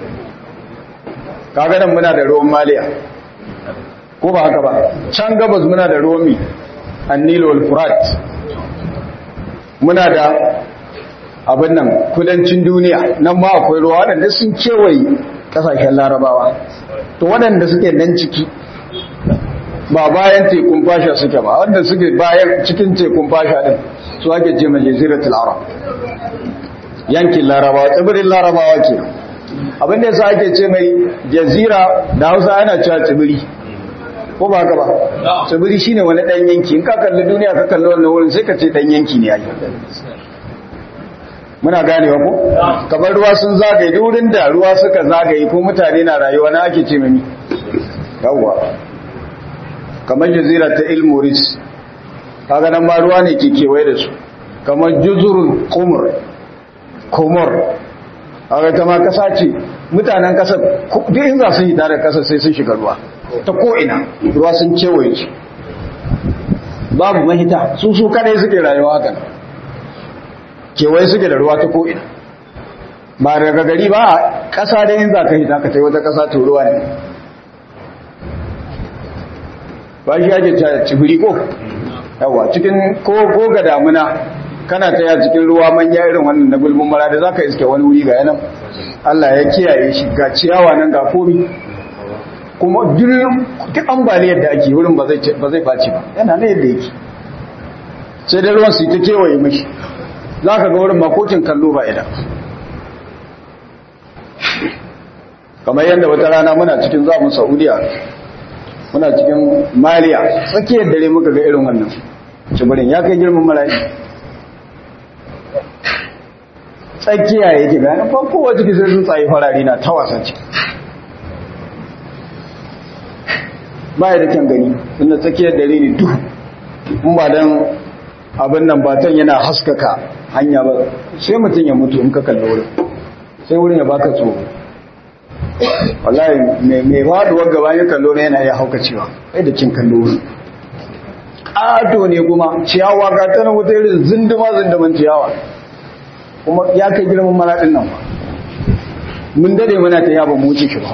kaganan muna da ruwan maliya ko ba haka ba can gabas muna da ruwan mi annilo al-furat muna da abin nan kudancin duniya nan ma akwai ruwa waɗanda sun kewaye ƙasashen larabawa to waɗanda suke nan ciki ba bayan tekun fasha suke ba wanda suke bayan cikin tekun fasha din su ake ce majaziratul arab yankin larabawa tsibirin larabawa ke abinda yasa ake ce mai jazira da hausa ana cewa tsibiri ko ba haka ba tsibiri shine wani ɗan yanki in ka kalli duniya ka kalli wannan wurin sai ka ce ɗan yanki ne ai muna ganewa ko kamar ruwa sun zagaye wurin da ruwa suka zagaye ko mutane na rayuwa na ake ce mami yawwa kamar jazira ta ilmoris kaga nan ma ruwa ne ke kewaye da su kamar juzurul qumr komor kaga ta ma kasa ce mutanen kasar duk in za su yi tare kasar sai sun shiga ruwa ta ko ina ruwa sun kewaye su babu mahita su su kadai suke rayuwa haka kewaye suke da ruwa ta ko'ina ba daga gari ba ƙasa da yin za ka hita ka ta yi wata ƙasa to ruwa ne ba shi yake ta cibiri ko yawa cikin ko ga damuna kana ta ya cikin ruwa manya irin wannan na gulbin mara da za ka iske wani wuri ga yanan Allah ya kiyaye shi ga ciyawa nan ga komi kuma duk ambaliyar da ake wurin ba zai faci ba yana na yadda yake sai dai ruwan su ta kewaye mashi za ka ga wurin makokin kallo ba idan kamar yadda wata rana muna cikin zamun saudiya muna cikin maliya tsakiyar dare muka ga irin wannan tsibirin ya kai girman marayi tsakiya yake bayanin ba kowa ciki sai sun tsaye farari na ta wasa ciki ba da kyan gani inda tsakiyar dare ne duhu in ba don abin nan batan yana haskaka hanya ba sai mutum ya mutu in ka kalli wurin sai wurin ya baka tsoro wallahi mai faduwar gaba ya kallo na yana ya hauka cewa kai da kin kallo wurin ƙato ne kuma ciyawa ga ta nan wata irin zinduma zinduman ciyawa kuma ya kai girman maraɗin nan ba mun dade muna ta yaba mu wuce shi ba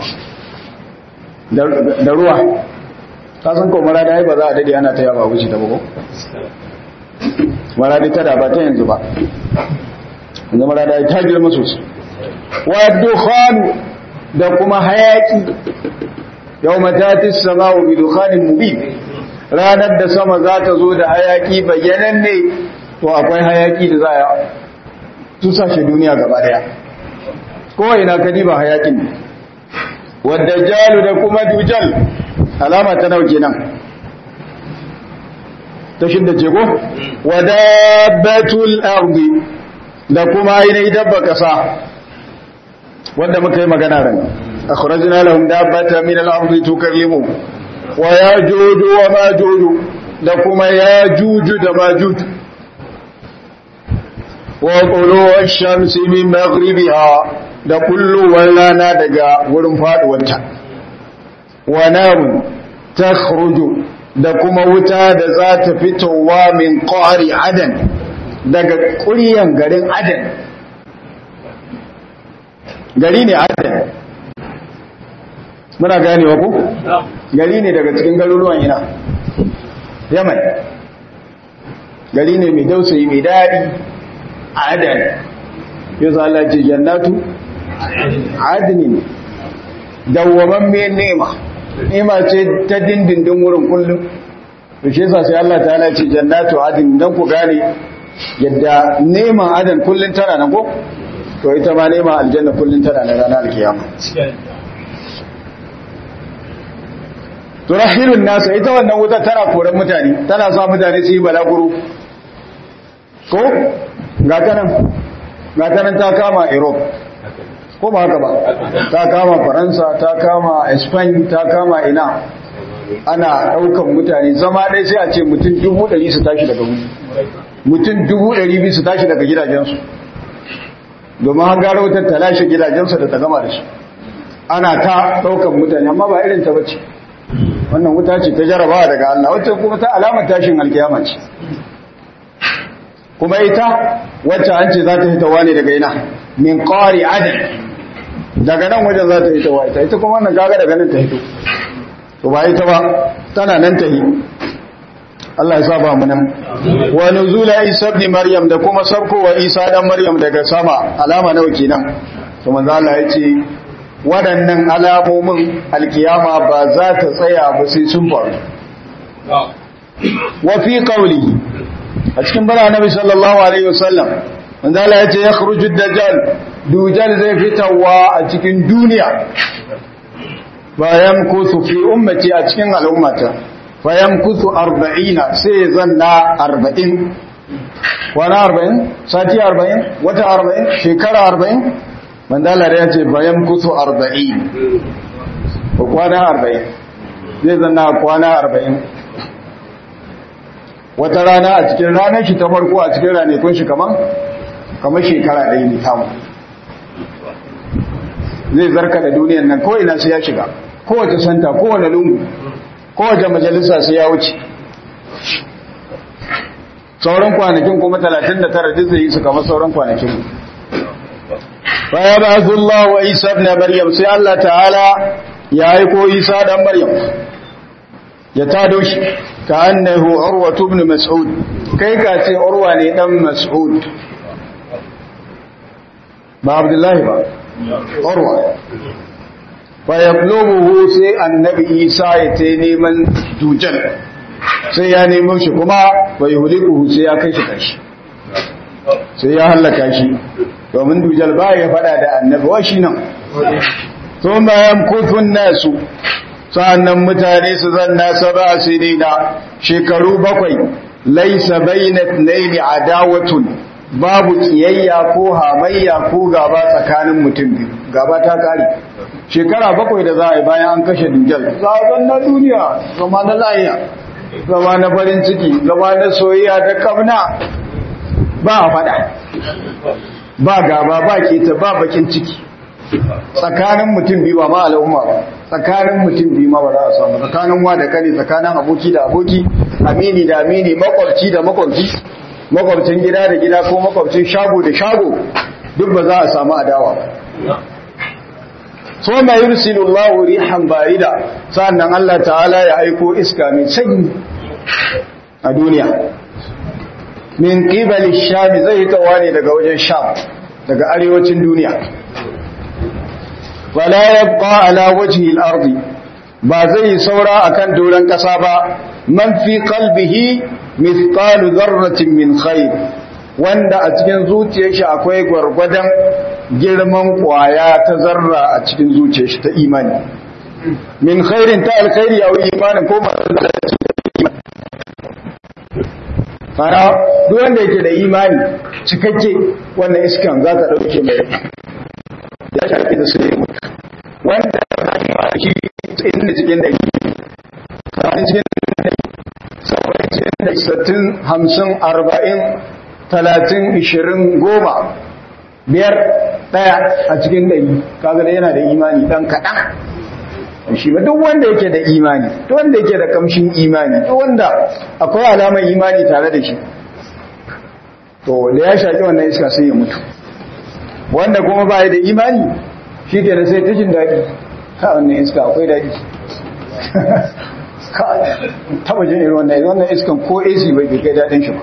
da ruwa ka san ko mara da ba za a dade ana ta yaba wuce ta ba ko maradi ta da ba ta yanzu ba yanzu maradi ta girma sosai wa dukhanu da kuma hayaki yau matati sama'u bi dukhanin mubin ranar da sama za ta zo da hayaki bayyanan ne to akwai hayaki da za a tusashe duniya gaba daya kowai na kadi ba hayakin ne wadda jalu da kuma dujal alama ta nauke nan ta shidda ce ko wadabatul ardi da kuma ainihin dabba kasa wanda muka yi magana ran akhrajna lahum dabbatan min al-ardi tukallimu wa yajuju wa majuju da kuma yajuju da majuju wa qulu ash-shamsi min maghribiha da kullu rana daga wurin faduwarta wa narun takhruju da kuma wuta da za ta fitowa min ƙwari adan daga ƙuryan garin adan gari ne adan muna ganewa ku? gari ne daga cikin garuruwan ina yaman gari ne mai dausayi mai daɗi adan yau za ce jannatu adinin dawwaman mai nema nema ce ta dindindin wurin kullum da shi yasa sai Allah ta'ala ce jannatu adin dan ku gane yadda neman adan kullun tana nan ko to ita ma neman aljanna kullun tana nan ranar alkiyama turahirun nasa ita wannan wuta tana koran mutane tana sa mutane su yi balaguro ko ga tanan ga tanan ta kama Europe ko ba haka ba ta kama Faransa ta kama Spain ta kama ina ana daukan mutane zama ɗaya sai a ce mutum dubu ɗari su tashi daga wuri mutum dubu ɗari biyu su tashi daga gidajensu domin an gara wutar ta lashe gidajensu da ta gama da su ana ta daukan mutane amma ba irin ta bace wannan wuta ce ta jarabawa daga Allah wacce kuma ta alamar tashin alkiyama ce kuma ita wacce an ce za ta hita wani daga ina min qari adin daga nan wajen za ta hita wa ita ita kuma wannan gaga daga nan ta hito to ba ita ba tana nan ta yi Allah ya sa ba mu nan wa nuzula isa ibn maryam da kuma sarko wa isa dan maryam daga sama alama nawa kenan to manzo Allah ya ce waɗannan alamomin alkiyama ba za ta tsaya ba sai sun faru wa fi qawli a cikin bara nabi sallallahu alaihi wasallam wanda Allah ya ce ya khruju dajjal dujal zai fitawa a cikin duniya bayan kusu fi ummati a cikin al'ummata bayan kusu 40 sai zanna 40 wani 40 sati 40 wata 40 shekara 40 mandalar ya ce bayan kusu 40 ko kwana 40 zai zanna kwana 40 wata rana a cikin ranar shi ta farko a cikin ranakun shi kaman kamar shekara ɗaya ne tamu zai zarka da duniyan nan kawai na sai ya shiga kowace santa kowane lungu kowace majalisa sai ya wuce sauran kwanakin kuma 39 duk zai yi su kamar sauran kwanakin mu baya ba Allah wa Isa ibn Maryam sai Allah ta'ala ya aiko Isa dan Maryam ya tado shi ka annahu Urwa ibn Mas'ud kai ka ce Urwa ne dan Mas'ud ba Abdullahi ba Urwa fa yabluhu sai annabi Isa ya ta neman dujal sai ya nemo shi kuma bai huliku sai ya kai shi kashi sai ya hallaka shi domin dujal ba ya fada da annabi wa shi nan to bayan kufun nasu sa'annan mutane su zanna saba sinina shekaru bakwai laisa bayna ithnaini adawatun babu kiyayya ko hamayya ko gaba tsakanin mutum biyu gaba ta kare shekara bakwai da za a yi bayan an kashe dujal zaɓen na duniya zama na layiya zama na farin ciki zama na soyayya da kamna ba a faɗa ba gaba ba keta ba bakin ciki tsakanin mutum biyu ba ma al'umma ba tsakanin mutum biyu ma ba za a samu tsakanin wa da kane tsakanin aboki da aboki amini da amini makwabci da makwabci makwabcin gida da gida ko makwabcin shago da shago duk ba za a samu adawa ba so mai yursilu Allahu rihan barida sannan Allah ta'ala ya aiko iska mai sanyi a duniya min qibali sham zai tawani daga wajen sham daga arewacin duniya wala yabqa ala wajhi al-ardi ba zai saura akan doran kasa ba man fi qalbihi mithqalu dharratin min khair wanda a cikin zuciyar shi akwai gwargwadon girman kwaya ta zarra a cikin zuciyar shi ta imani min khairin ta alkhairi aw imanin ko fara duk wanda yake da imani cikakke wannan iskan za ta dauke mai ya shafi da su wanda shi inda cikin da saba'in cikin da saba'in cikin da sattin hamsin arba'in talatin ishirin goma biyar ɗaya a cikin ɗari kaga da yana da imani ɗan kaɗan shi ba duk wanda yake da imani duk wanda yake da kamshin imani duk wanda akwai alamar imani tare da shi to da ya shaƙi wannan iska sai ya mutu wanda kuma ba da imani shi ke da sai ta jin daɗi ka wannan iska akwai daɗi ka taɓa jin irin wannan wannan iskan ko AC bai kai daɗin shi ba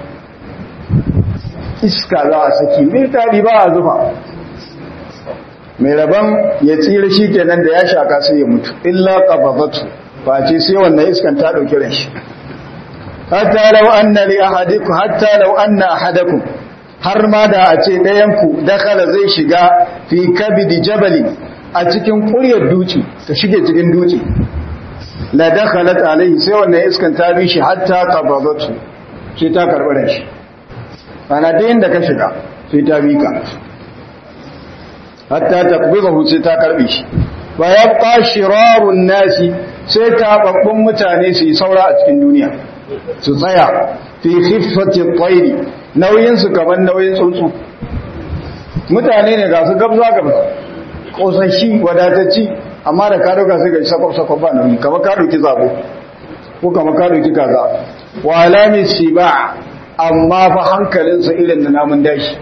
iska za a saki mai daɗi ba a zufa mai rabon ya tsira shi kenan da ya shaka sai ya mutu illa qabadatu ba ce sai wannan iskan ta dauki ran shi hatta law anna li ahadikum hatta law anna ahadakum har ma da a ce ɗayan ku dakala zai shiga fi kabidi jabali a cikin ƙuryar duci ta shige cikin duci la dakhalat alaihi sai wannan iskan ta bi shi hatta qabadatu sai ta karɓi da shi ana da inda ka shiga sai ta bi ka hatta taqbidahu sai ta karbe shi wa yabqa shirarun nasi sai ta babbun mutane su yi saura a cikin duniya su tsaya fi khiffati at-tayri nauyin su kaman nauyin tsuntsu mutane ne ga su gabza gabza kosashi wadatacci amma da ka dauka sai ga sakwab sakwab ba nauyi kamar ka dauki zabo ko kamar ka dauki kaza wa alami siba amma fa hankalinsa irin da namun dashi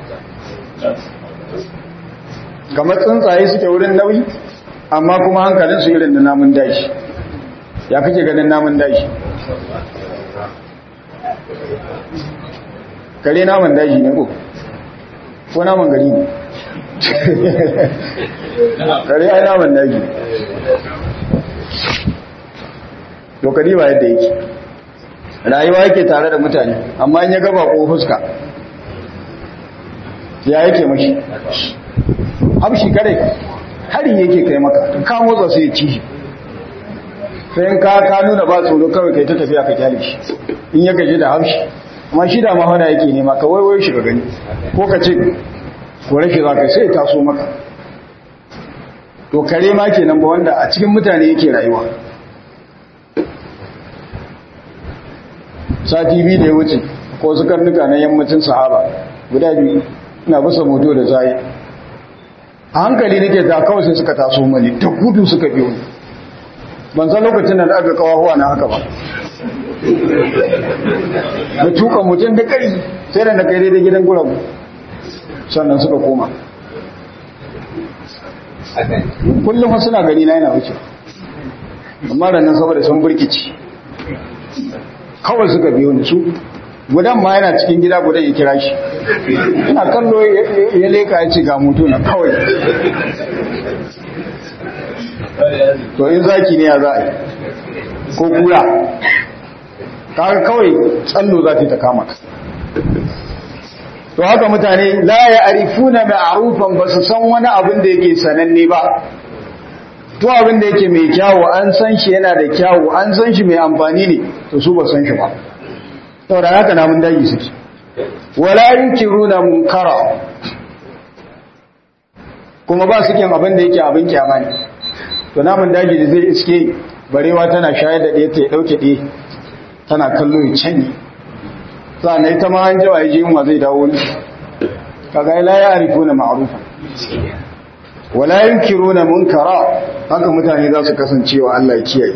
kamar tsuntsaye suke wurin nauyi amma kuma hankalinsu irin da namun dashi ya kake ganin namun dashi kare namun dashi ne ko ko namun gari ne kare ai namun dashi dokari ba yadda yake rayuwa yake tare da mutane amma in ya gaba ko fuska ya yake mashi hamshi kare hari yake kai maka ka motsa sai ya ci shi sai in ka ka nuna ba tsoro kawai kai ta tafiya ka kyale shi in ya gaji da hamshi amma shi da mahana yake nema ka waiwai shi ka gani ko ka ce kore shi za ka sai ya taso maka to kare ma kenan ba wanda a cikin mutane yake rayuwa sati biyu da ya wuce ko su karnuka na yammacin sahaba guda biyu ina bisa moto da zai a hankali nake ta kawai sai suka taso mani ta gudu suka biyo ni ban san lokacin da aka kawo na haka ba da tuka mutum da kari sai da na kai daidai gidan gurabu sannan suka koma kullum suna gani na yana wuce amma da nan saboda sun burkici kawai suka biyo ni su gudan ma yana cikin gida gudan ya kira shi ina kallo ya leka ya ce ga mutu na kawai to in zaki ne ya za a yi ko kura kaga kawai tsallo za ta kama ka to haka mutane la ya arifuna ma'rufan ba su san wani abin da yake sananne ba to abin da yake mai kyawu an san shi yana da kyawu an san shi mai amfani ne to su ba san shi ba saboda haka namun daji suke wala yunkiruna munkara kuma ba su kin abin da yake abin kyama ne to namun daji da zai iske barewa tana shayar da ɗaya ta ɗauke ɗaya tana kallo ya canyi na ita ma an jawa yaji yunwa zai dawo ne kaga la ya arifu na ma'rufa wala yunkiruna munkara haka mutane za su kasancewa Allah ya kiyaye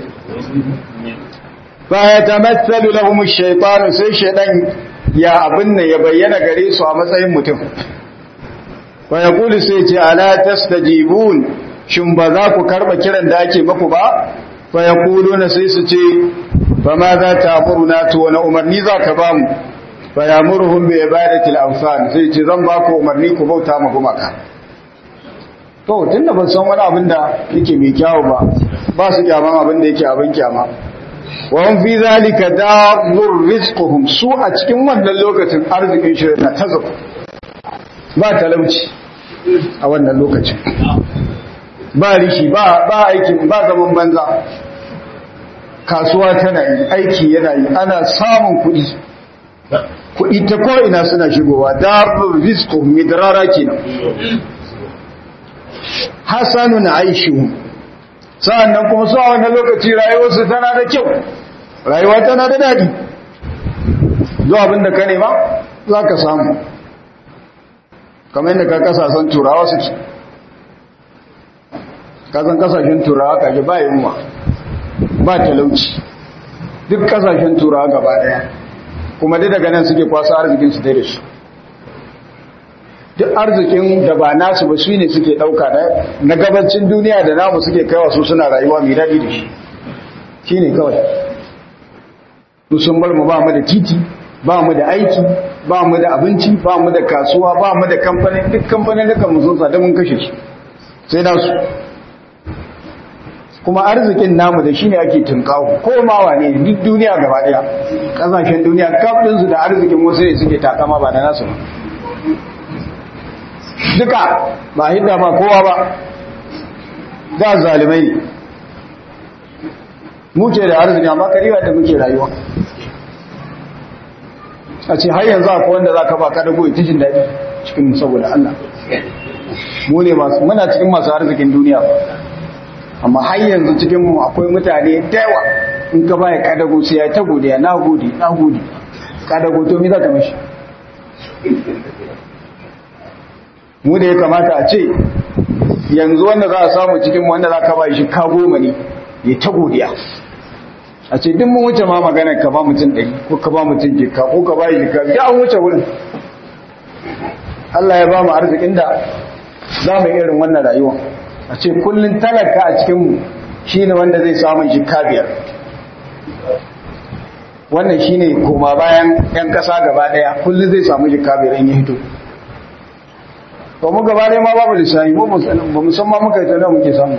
fa yatamathalu lahum ash-shaytan sai shaydan ya abin nan ya bayyana gare su a matsayin mutum wa yaqulu sai ce ala tastajibun shin ba za ku karba kiran da ake maku ba fa yaquluna sai su ce fa ma za ta amuruna to wani umarni za ka ba mu fa yamurhum bi ibadati al-awsan sai ce zan ba ku umarni ku bauta ma gumaka to tunda ban san wani abin da yake mai kyawu ba ba su kyaman abin da yake abin kyama wọ́n fi zalika da'ur rizquhum su a cikin wannan lokacin arzikin shi na tazo ba talauci a wannan lokacin ba rishi ba ba aikin ba zaman banza kasuwa tana yi aiki yana yi ana samun kuɗi kuɗi ta ko'ina suna shigowa da'ur rizquhum midrara kenan hasanun aishuhum sa'annan kuma su a wannan lokaci rayuwarsu tana da kyau rayuwa tana da daɗi zuwa abin da ka nema za ka samu kamar yadda ka kasashen turawa suke kasan kasashen turawa kaji ba yunwa ba talauci duk kasashen turawa gaba ɗaya kuma duk daga nan suke kwasa arzikin su da shi duk arzikin da ba nasu ba su ne suke ɗauka na gabacin duniya da namu suke kaiwa su suna rayuwa mai daɗi da shi shi ne kawai su sun bar mu ba mu da titi ba mu da aiki ba mu da abinci ba mu da kasuwa ba mu da kamfanin duk kamfanin da kan sun sada mun kashe su sai nasu kuma arzikin namu da shine ake tunkawo ko ma wane duk duniya gaba daya kasashen duniya kafin su da arzikin wasu ne suke takama ba da nasu ba duka ba hidda ba kowa ba da zalimai ne muke da arziki amma kariwa da muke rayuwa a ce har yanzu akwai wanda za ka ba ka dago ita jin daɗi cikin saboda Allah mu ne masu muna cikin masu arzikin duniya amma har yanzu cikin mu akwai mutane da yawa in ka baya kadago sai ya ta godiya na gode na gode kadago to me za ka mishi mu da ya kamata a ce yanzu wanda za a samu cikin wanda za ka ba shi ka goma ne ya ta godiya a ce duk mun wuce ma magana ka ba mutum ɗari ko ka ba mutum jika ko ka ba jika ya an wuce wurin Allah ya ba mu arzikin da za mu irin wannan rayuwa a ce kullum talaka a cikinmu shi ne wanda zai samun jika biyar wannan shi ne koma bayan 'yan ƙasa gaba ɗaya kullum zai samu jika biyar in yi hito ba mu gaba ɗaya ma babu lissahi ba musamman muka yi tana muke samu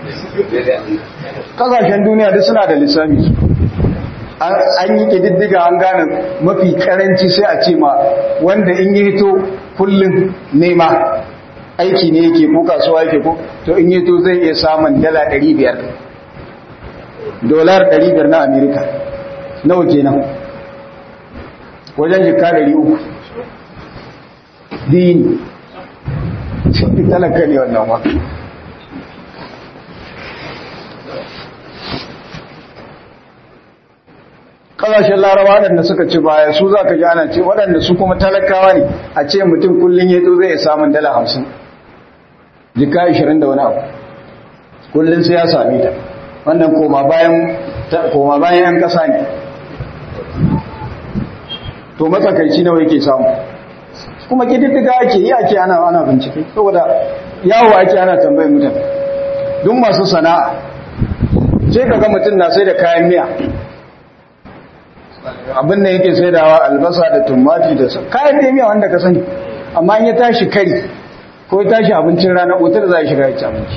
kasashen duniya duk suna da lissafi an yi ƙididdiga an gane mafi karanci sai a ce ma wanda in yi hito kullum nema aiki ne yake ko kasuwa yake ko to in yi hito zai iya samun dala 500 dolar 500 na amerika nawa kenan wajen jika 300 dini talaka ne wannan wa ƙasashen larawa waɗanda suka ci baya su za ka ji ana ce waɗanda su kuma talakawa ne a ce mutum kullum ya zo zai samun dala hamsin jika ishirin da wani abu kullum sai ya sami ta wannan koma bayan yan ƙasa ne to matsakaici nawa yake samu kuma kididdiga ake yi ake ana ana bincike saboda yawo ake ana tambayar mutane duk masu sana'a sai kaga mutum na sai da kayan miya abin da yake saidawa albasa da tumati da kayan da miya wanda ka sani amma in ya tashi kari ko ya tashi abincin rana otar za a shiga ya ci abinci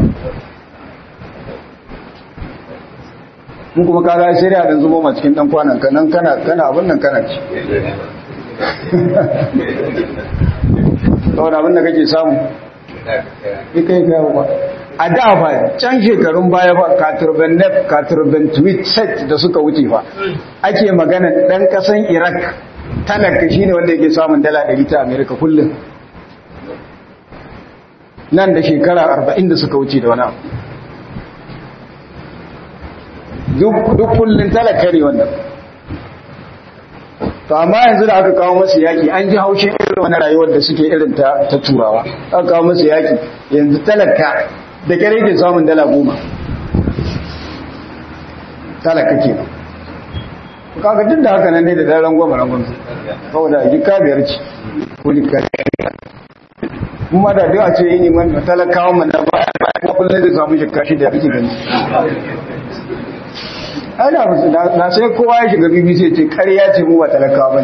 mun kuma kaga sai da dan zubo ma cikin dan kwanan ka nan kana kana abin nan kana ci saboda abin da kake samu kai kai ba a da fa can shekarun baya ba katurban nef katurban tweet set da suka wuce fa ake magana dan kasan iraq talaka shine wanda yake samun dala 100 ta america kullum nan da shekara 40 da suka wuce da wani duk kullum talaka ne wannan to amma yanzu da aka kawo masu yaki an ji haushin irin wani rayuwar da suke irin ta turawa aka kawo masu yaki yanzu talaka da kare ke samun dala goma talaka ke nan kaga duk da haka nan dai da daren goma rangon saboda jika biyar ce ko jika kuma da duk a ce yi neman talakawa mana baya baya kullum zai samu jika shi da kake gani ana musu na sai kowa ya shiga bbc ce karya ce mu ba talakawa ba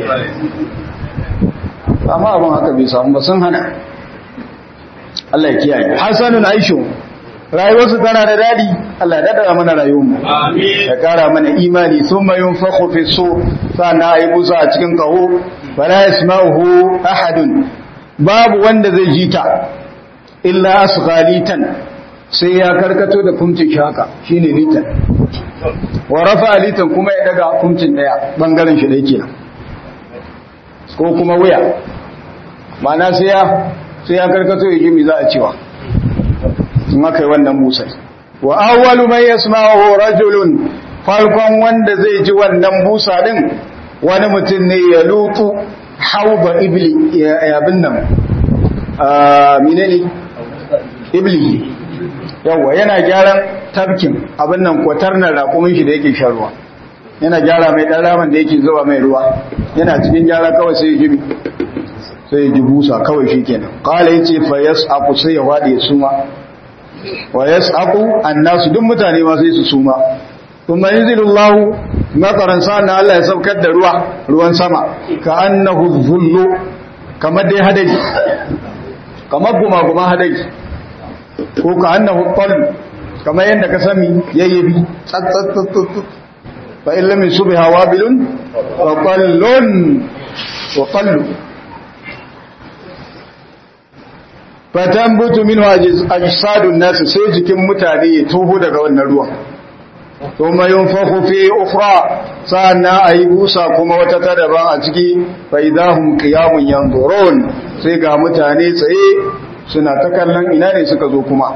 amma abin haka bai samu ba sun hana Allah ya kiyaye hasanun aishu rayuwarsu tana da dadi Allah ya dada mana rayuwarmu ya kara mana imani thumma yunfakhu fi su sana ayi busa a cikin kaho fala yasma'uhu ahadun babu wanda zai jita illa asghalitan sai ya karkato da kumcin shaka shine litan wa rafa litan kuma ya daga kumcin daya bangaren shi da yake nan ko kuma wuya ma'ana sai ya sai ya karkato ya jimi za a cewa in aka yi wannan musai wa awwalu man yasma'uhu rajulun farkon wanda zai ji wannan busa din wani mutum ne ya lutu hauba ibli ya abin nan a menene ibli yawa yana gyaran tabkin abin nan kwatarnar raƙumin shi da yake shan ruwa yana gyara mai ɗan raman da yake zuba mai ruwa yana cikin gyara kawai sai ya jibi sai ya ji busa kawai shi kenan kala ya ce fa yas aku sai ya waɗe ya suma wa yas aku annasu duk mutane ma sai su suma kuma yanzilullahu makaran sa'an Allah ya saukar da ruwa ruwan sama ka annahu zullu kamar dai hadari kamar guma guma hadari ko ka annahu tal kamar yadda ka sami yayyabi tsatsatsatsatsat fa illa min subha wabilun wa qallun wa qallu fatambutu minhu ajsadun nas sai jikin mutane ya toho daga wannan ruwan thumma yunfakhu fi ukhra sanna ayi busa kuma wata ta daban a ciki fa idahum qiyamun yanzurun sai ga mutane tsaye suna ta kallon ina ne suka zo kuma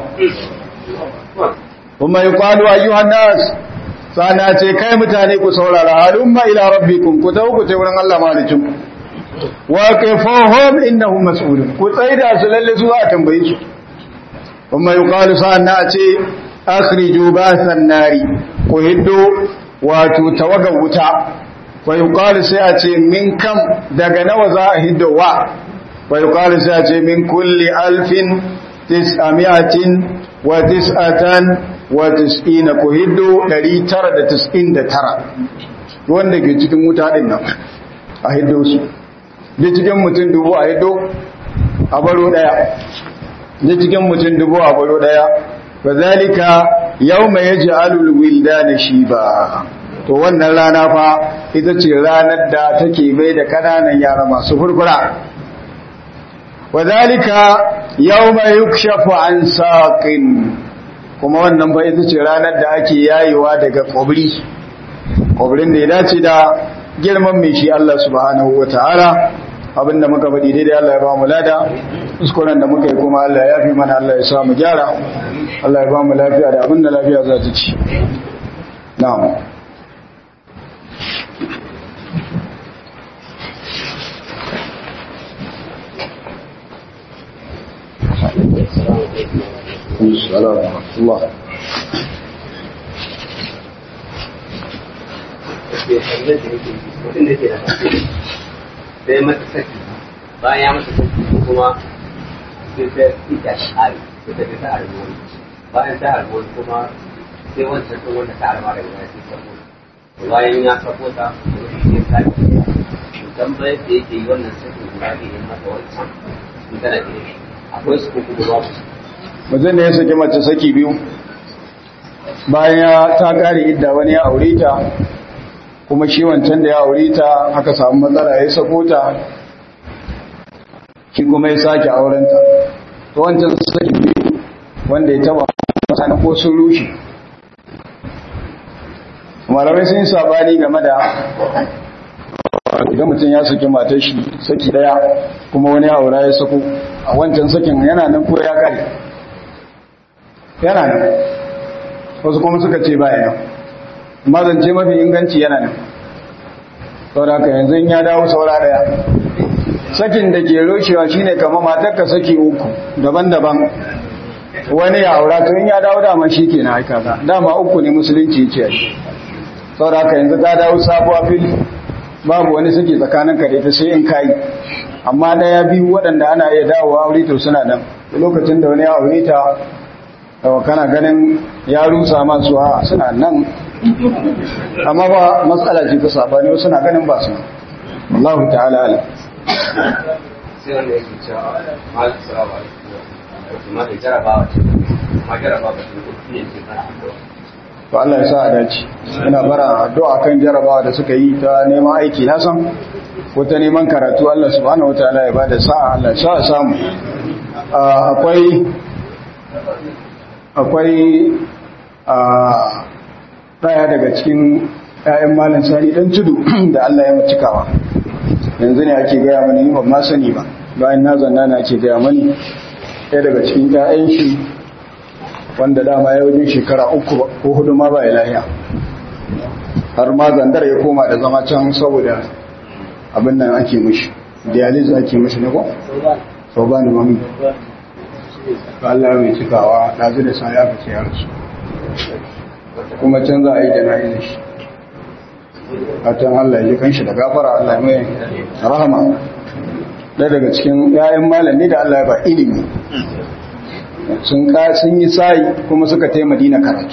kuma yuqalu ayyuhan nas sana ce kai mutane ku saurara halumma ila rabbikum ku tawo ku wurin Allah malikin wa kayfahum innahum mas'ulun ku tsaida su lalle su a tambaye su kuma yuqalu sana ce akhriju basan nari ku hiddo wato tawaga wuta fa yuqalu sai a ce min kam daga nawa za a hiddo wa fa yuqalu sai a ce min kulli alfin tis'amiyatin wa tis'atan wa tis'ina ku hiddo 999 wanda ke cikin wuta din nan a hiddo su da cikin mutum dubu a hiddo a baro daya da cikin mutum dubu a baro daya fa zalika yawma yaj'alul wildana shiba to wannan rana fa ita ce ranar da take bai da kananan yara masu furfura wadhalika yawma yukshafu an saqin kuma wannan fa ita ce ranar da ake yayewa daga kwabri kwabrin da ya dace da girman mai shi Allah subhanahu wataala abinda muka faɗi daidai Allah ya ba mu lada kuskuren da muka yi kuma Allah ya fi mana Allah ya sa mu gyara Allah ya ba mu lafiya da abinda lafiya za ta ci na'am السلام ورحمة الله sai mata saki bayan ya mata saki kuma sai ta ita shi hari sai ta ta harbi bayan ta harbi kuma sai wancan sun wanda ta harba daga baya sai sako bayan ya sako ta wani sai ta ce tambayar da yake yi wannan sakin guda ne ya mata wancan in tana gida akwai su ko kuma babu mutum ne ya saki mace saki biyu bayan ya ta kare idda wani ya aure ta kuma shi wancan da ya aure ta aka samu matsala ya sako ta shi kuma ya sake aurenta to wancan saki biyu wanda ya taba mutane ko sun rushe malamai sun yi sabani game da idan mutum ya saki matar shi saki daya kuma wani aura ya sako a wancan sakin yana nan ko ya kare yana nan wasu kuma suka ce baya nan mazance mafi inganci yana nan saboda yanzu ya dawo saura daya sakin da ke roshewa shine kama matarka saki uku daban-daban wani ya aura to in ya dawo dama shi ke na aika ka dama uku ne musulunci ce saboda yanzu ta dawo sabuwa fili babu wani saki tsakanin ka da ita sai in kayi amma daya biyu waɗanda ana iya dawowa aure to suna nan lokacin da wani ya aure ta yawa kana ganin ya rusa masu a suna nan amma ba matsala ce ta sabani wasu na ganin ba su Allah ta'ala ala sai wanda yake cewa malam salamu alaikum ma da jarabawa ce ma jarabawa ce ko ne ke kana addu'a to Allah ya sa a dace ina bara addu'a kan jarabawa da suka yi ta neman aiki na san ko ta neman karatu Allah subhanahu wataala ya bada sa'a Allah ya sa a samu akwai akwai a daya daga cikin ‘ya'yan malin sani ɗan tudu da Allah ya macikawa yanzu ne ake gaya mani ni ban ma sani ba bayan na zanna na ake gaya mani ɗaya daga cikin ‘ya'yan shi wanda dama ya wajen shekara uku ko hudu ma ba ya lahiya har ma zandar ya koma da zama can saboda abin nan ake mishi dialysis ake mishi ne ko? sau ba ni mami Allah mai cikawa ɗazu da sa ya fice ya rasu kuma can za a yi jana'izar shi a can Allah ya kan shi da gafara Allah ya mai rahama ɗaya daga cikin ‘ya'yan malami da Allah ya ba ilimi sun sun yi sayi kuma suka tai madina karatu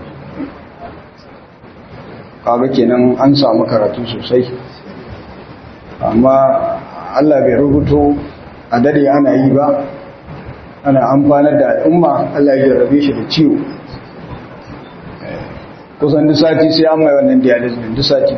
kaga kenan an samu karatu sosai amma Allah bai rubuto a dade ana yi ba ana amfanar da al'umma Allah ya jarrabe shi da ciwo kusan duk sati sai an mai wannan dialysis din duk sati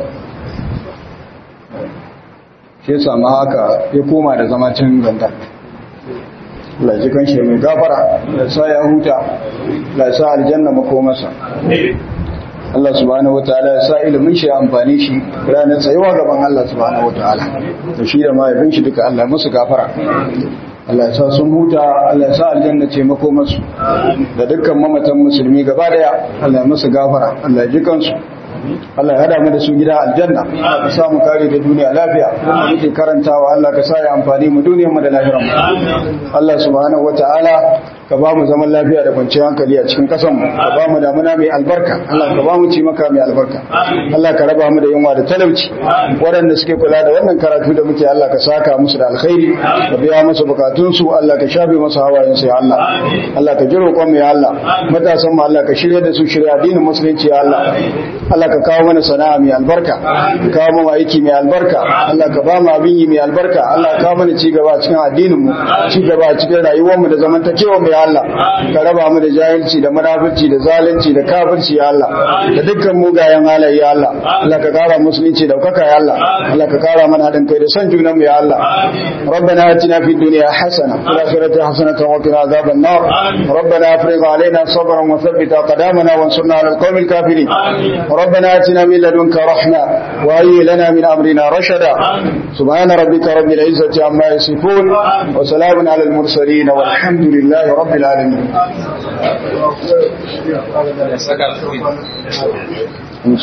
shi sama haka ya koma da zama cin ganta Allah ji kan shi mai gafara da sa ya huta da sa aljanna makomarsa Allah subhanahu wataala ya sa ilimin shi amfani shi ranar tsayuwa gaban Allah subhanahu wataala da shi da mahaifin shi duka Allah musu gafara Allah ya sa sun huta Allah ya sa aljanna ce makomarsu da dukkan mamatan musulmi gaba daya Allah ya musu gafara Allah ya ji kansu Allah ya hada mu da su gida aljanna ka sa mu kare da duniya lafiya muke karantawa Allah ka sa ya amfani mu duniyar mu da lahirar mu Allah subhanahu wataala ka ba mu zaman lafiya da kwanciyar hankali a cikin kasan mu ka ba mu damuna mai albarka Allah ka ba mu ci maka mai albarka Allah ka raba mu da yunwa da talauci waɗanda suke kula da wannan karatu da muke Allah ka saka musu da alkhairi ka biya musu bukatun su Allah ka shafe musu hawayen su ya Allah Allah ka jiro mu ya Allah matasan mu Allah ka shirya da su shirya addinin musulunci ya Allah Allah ka kawo mana sana'a mai albarka ka kawo mana aiki mai albarka Allah ka ba mu abin yi mai albarka Allah ka kawo mana ci gaba cikin addinin mu ci gaba cikin rayuwar mu da zamantakewa mu ya Allah ka raba mu da jahilci da munafurci da zalunci da kafirci ya Allah da dukkan mugayen halaye ya Allah Allah ka kara musulunci da kaka ya Allah Allah ka kara mana hadin kai da san junan mu ya Allah ربنا آتنا في الدنيا حسنة وفي الآخرة حسنة وقنا عذاب النار ربنا افرغ علينا صبرا وثبت أقدامنا وانصرنا على القوم الكافرين ربنا آتنا من لدنك رحمة وهيئ لنا من أمرنا رشدا سبحان ربك رب العزة عما يصفون وسلام على المرسلين والحمد لله رب العالمين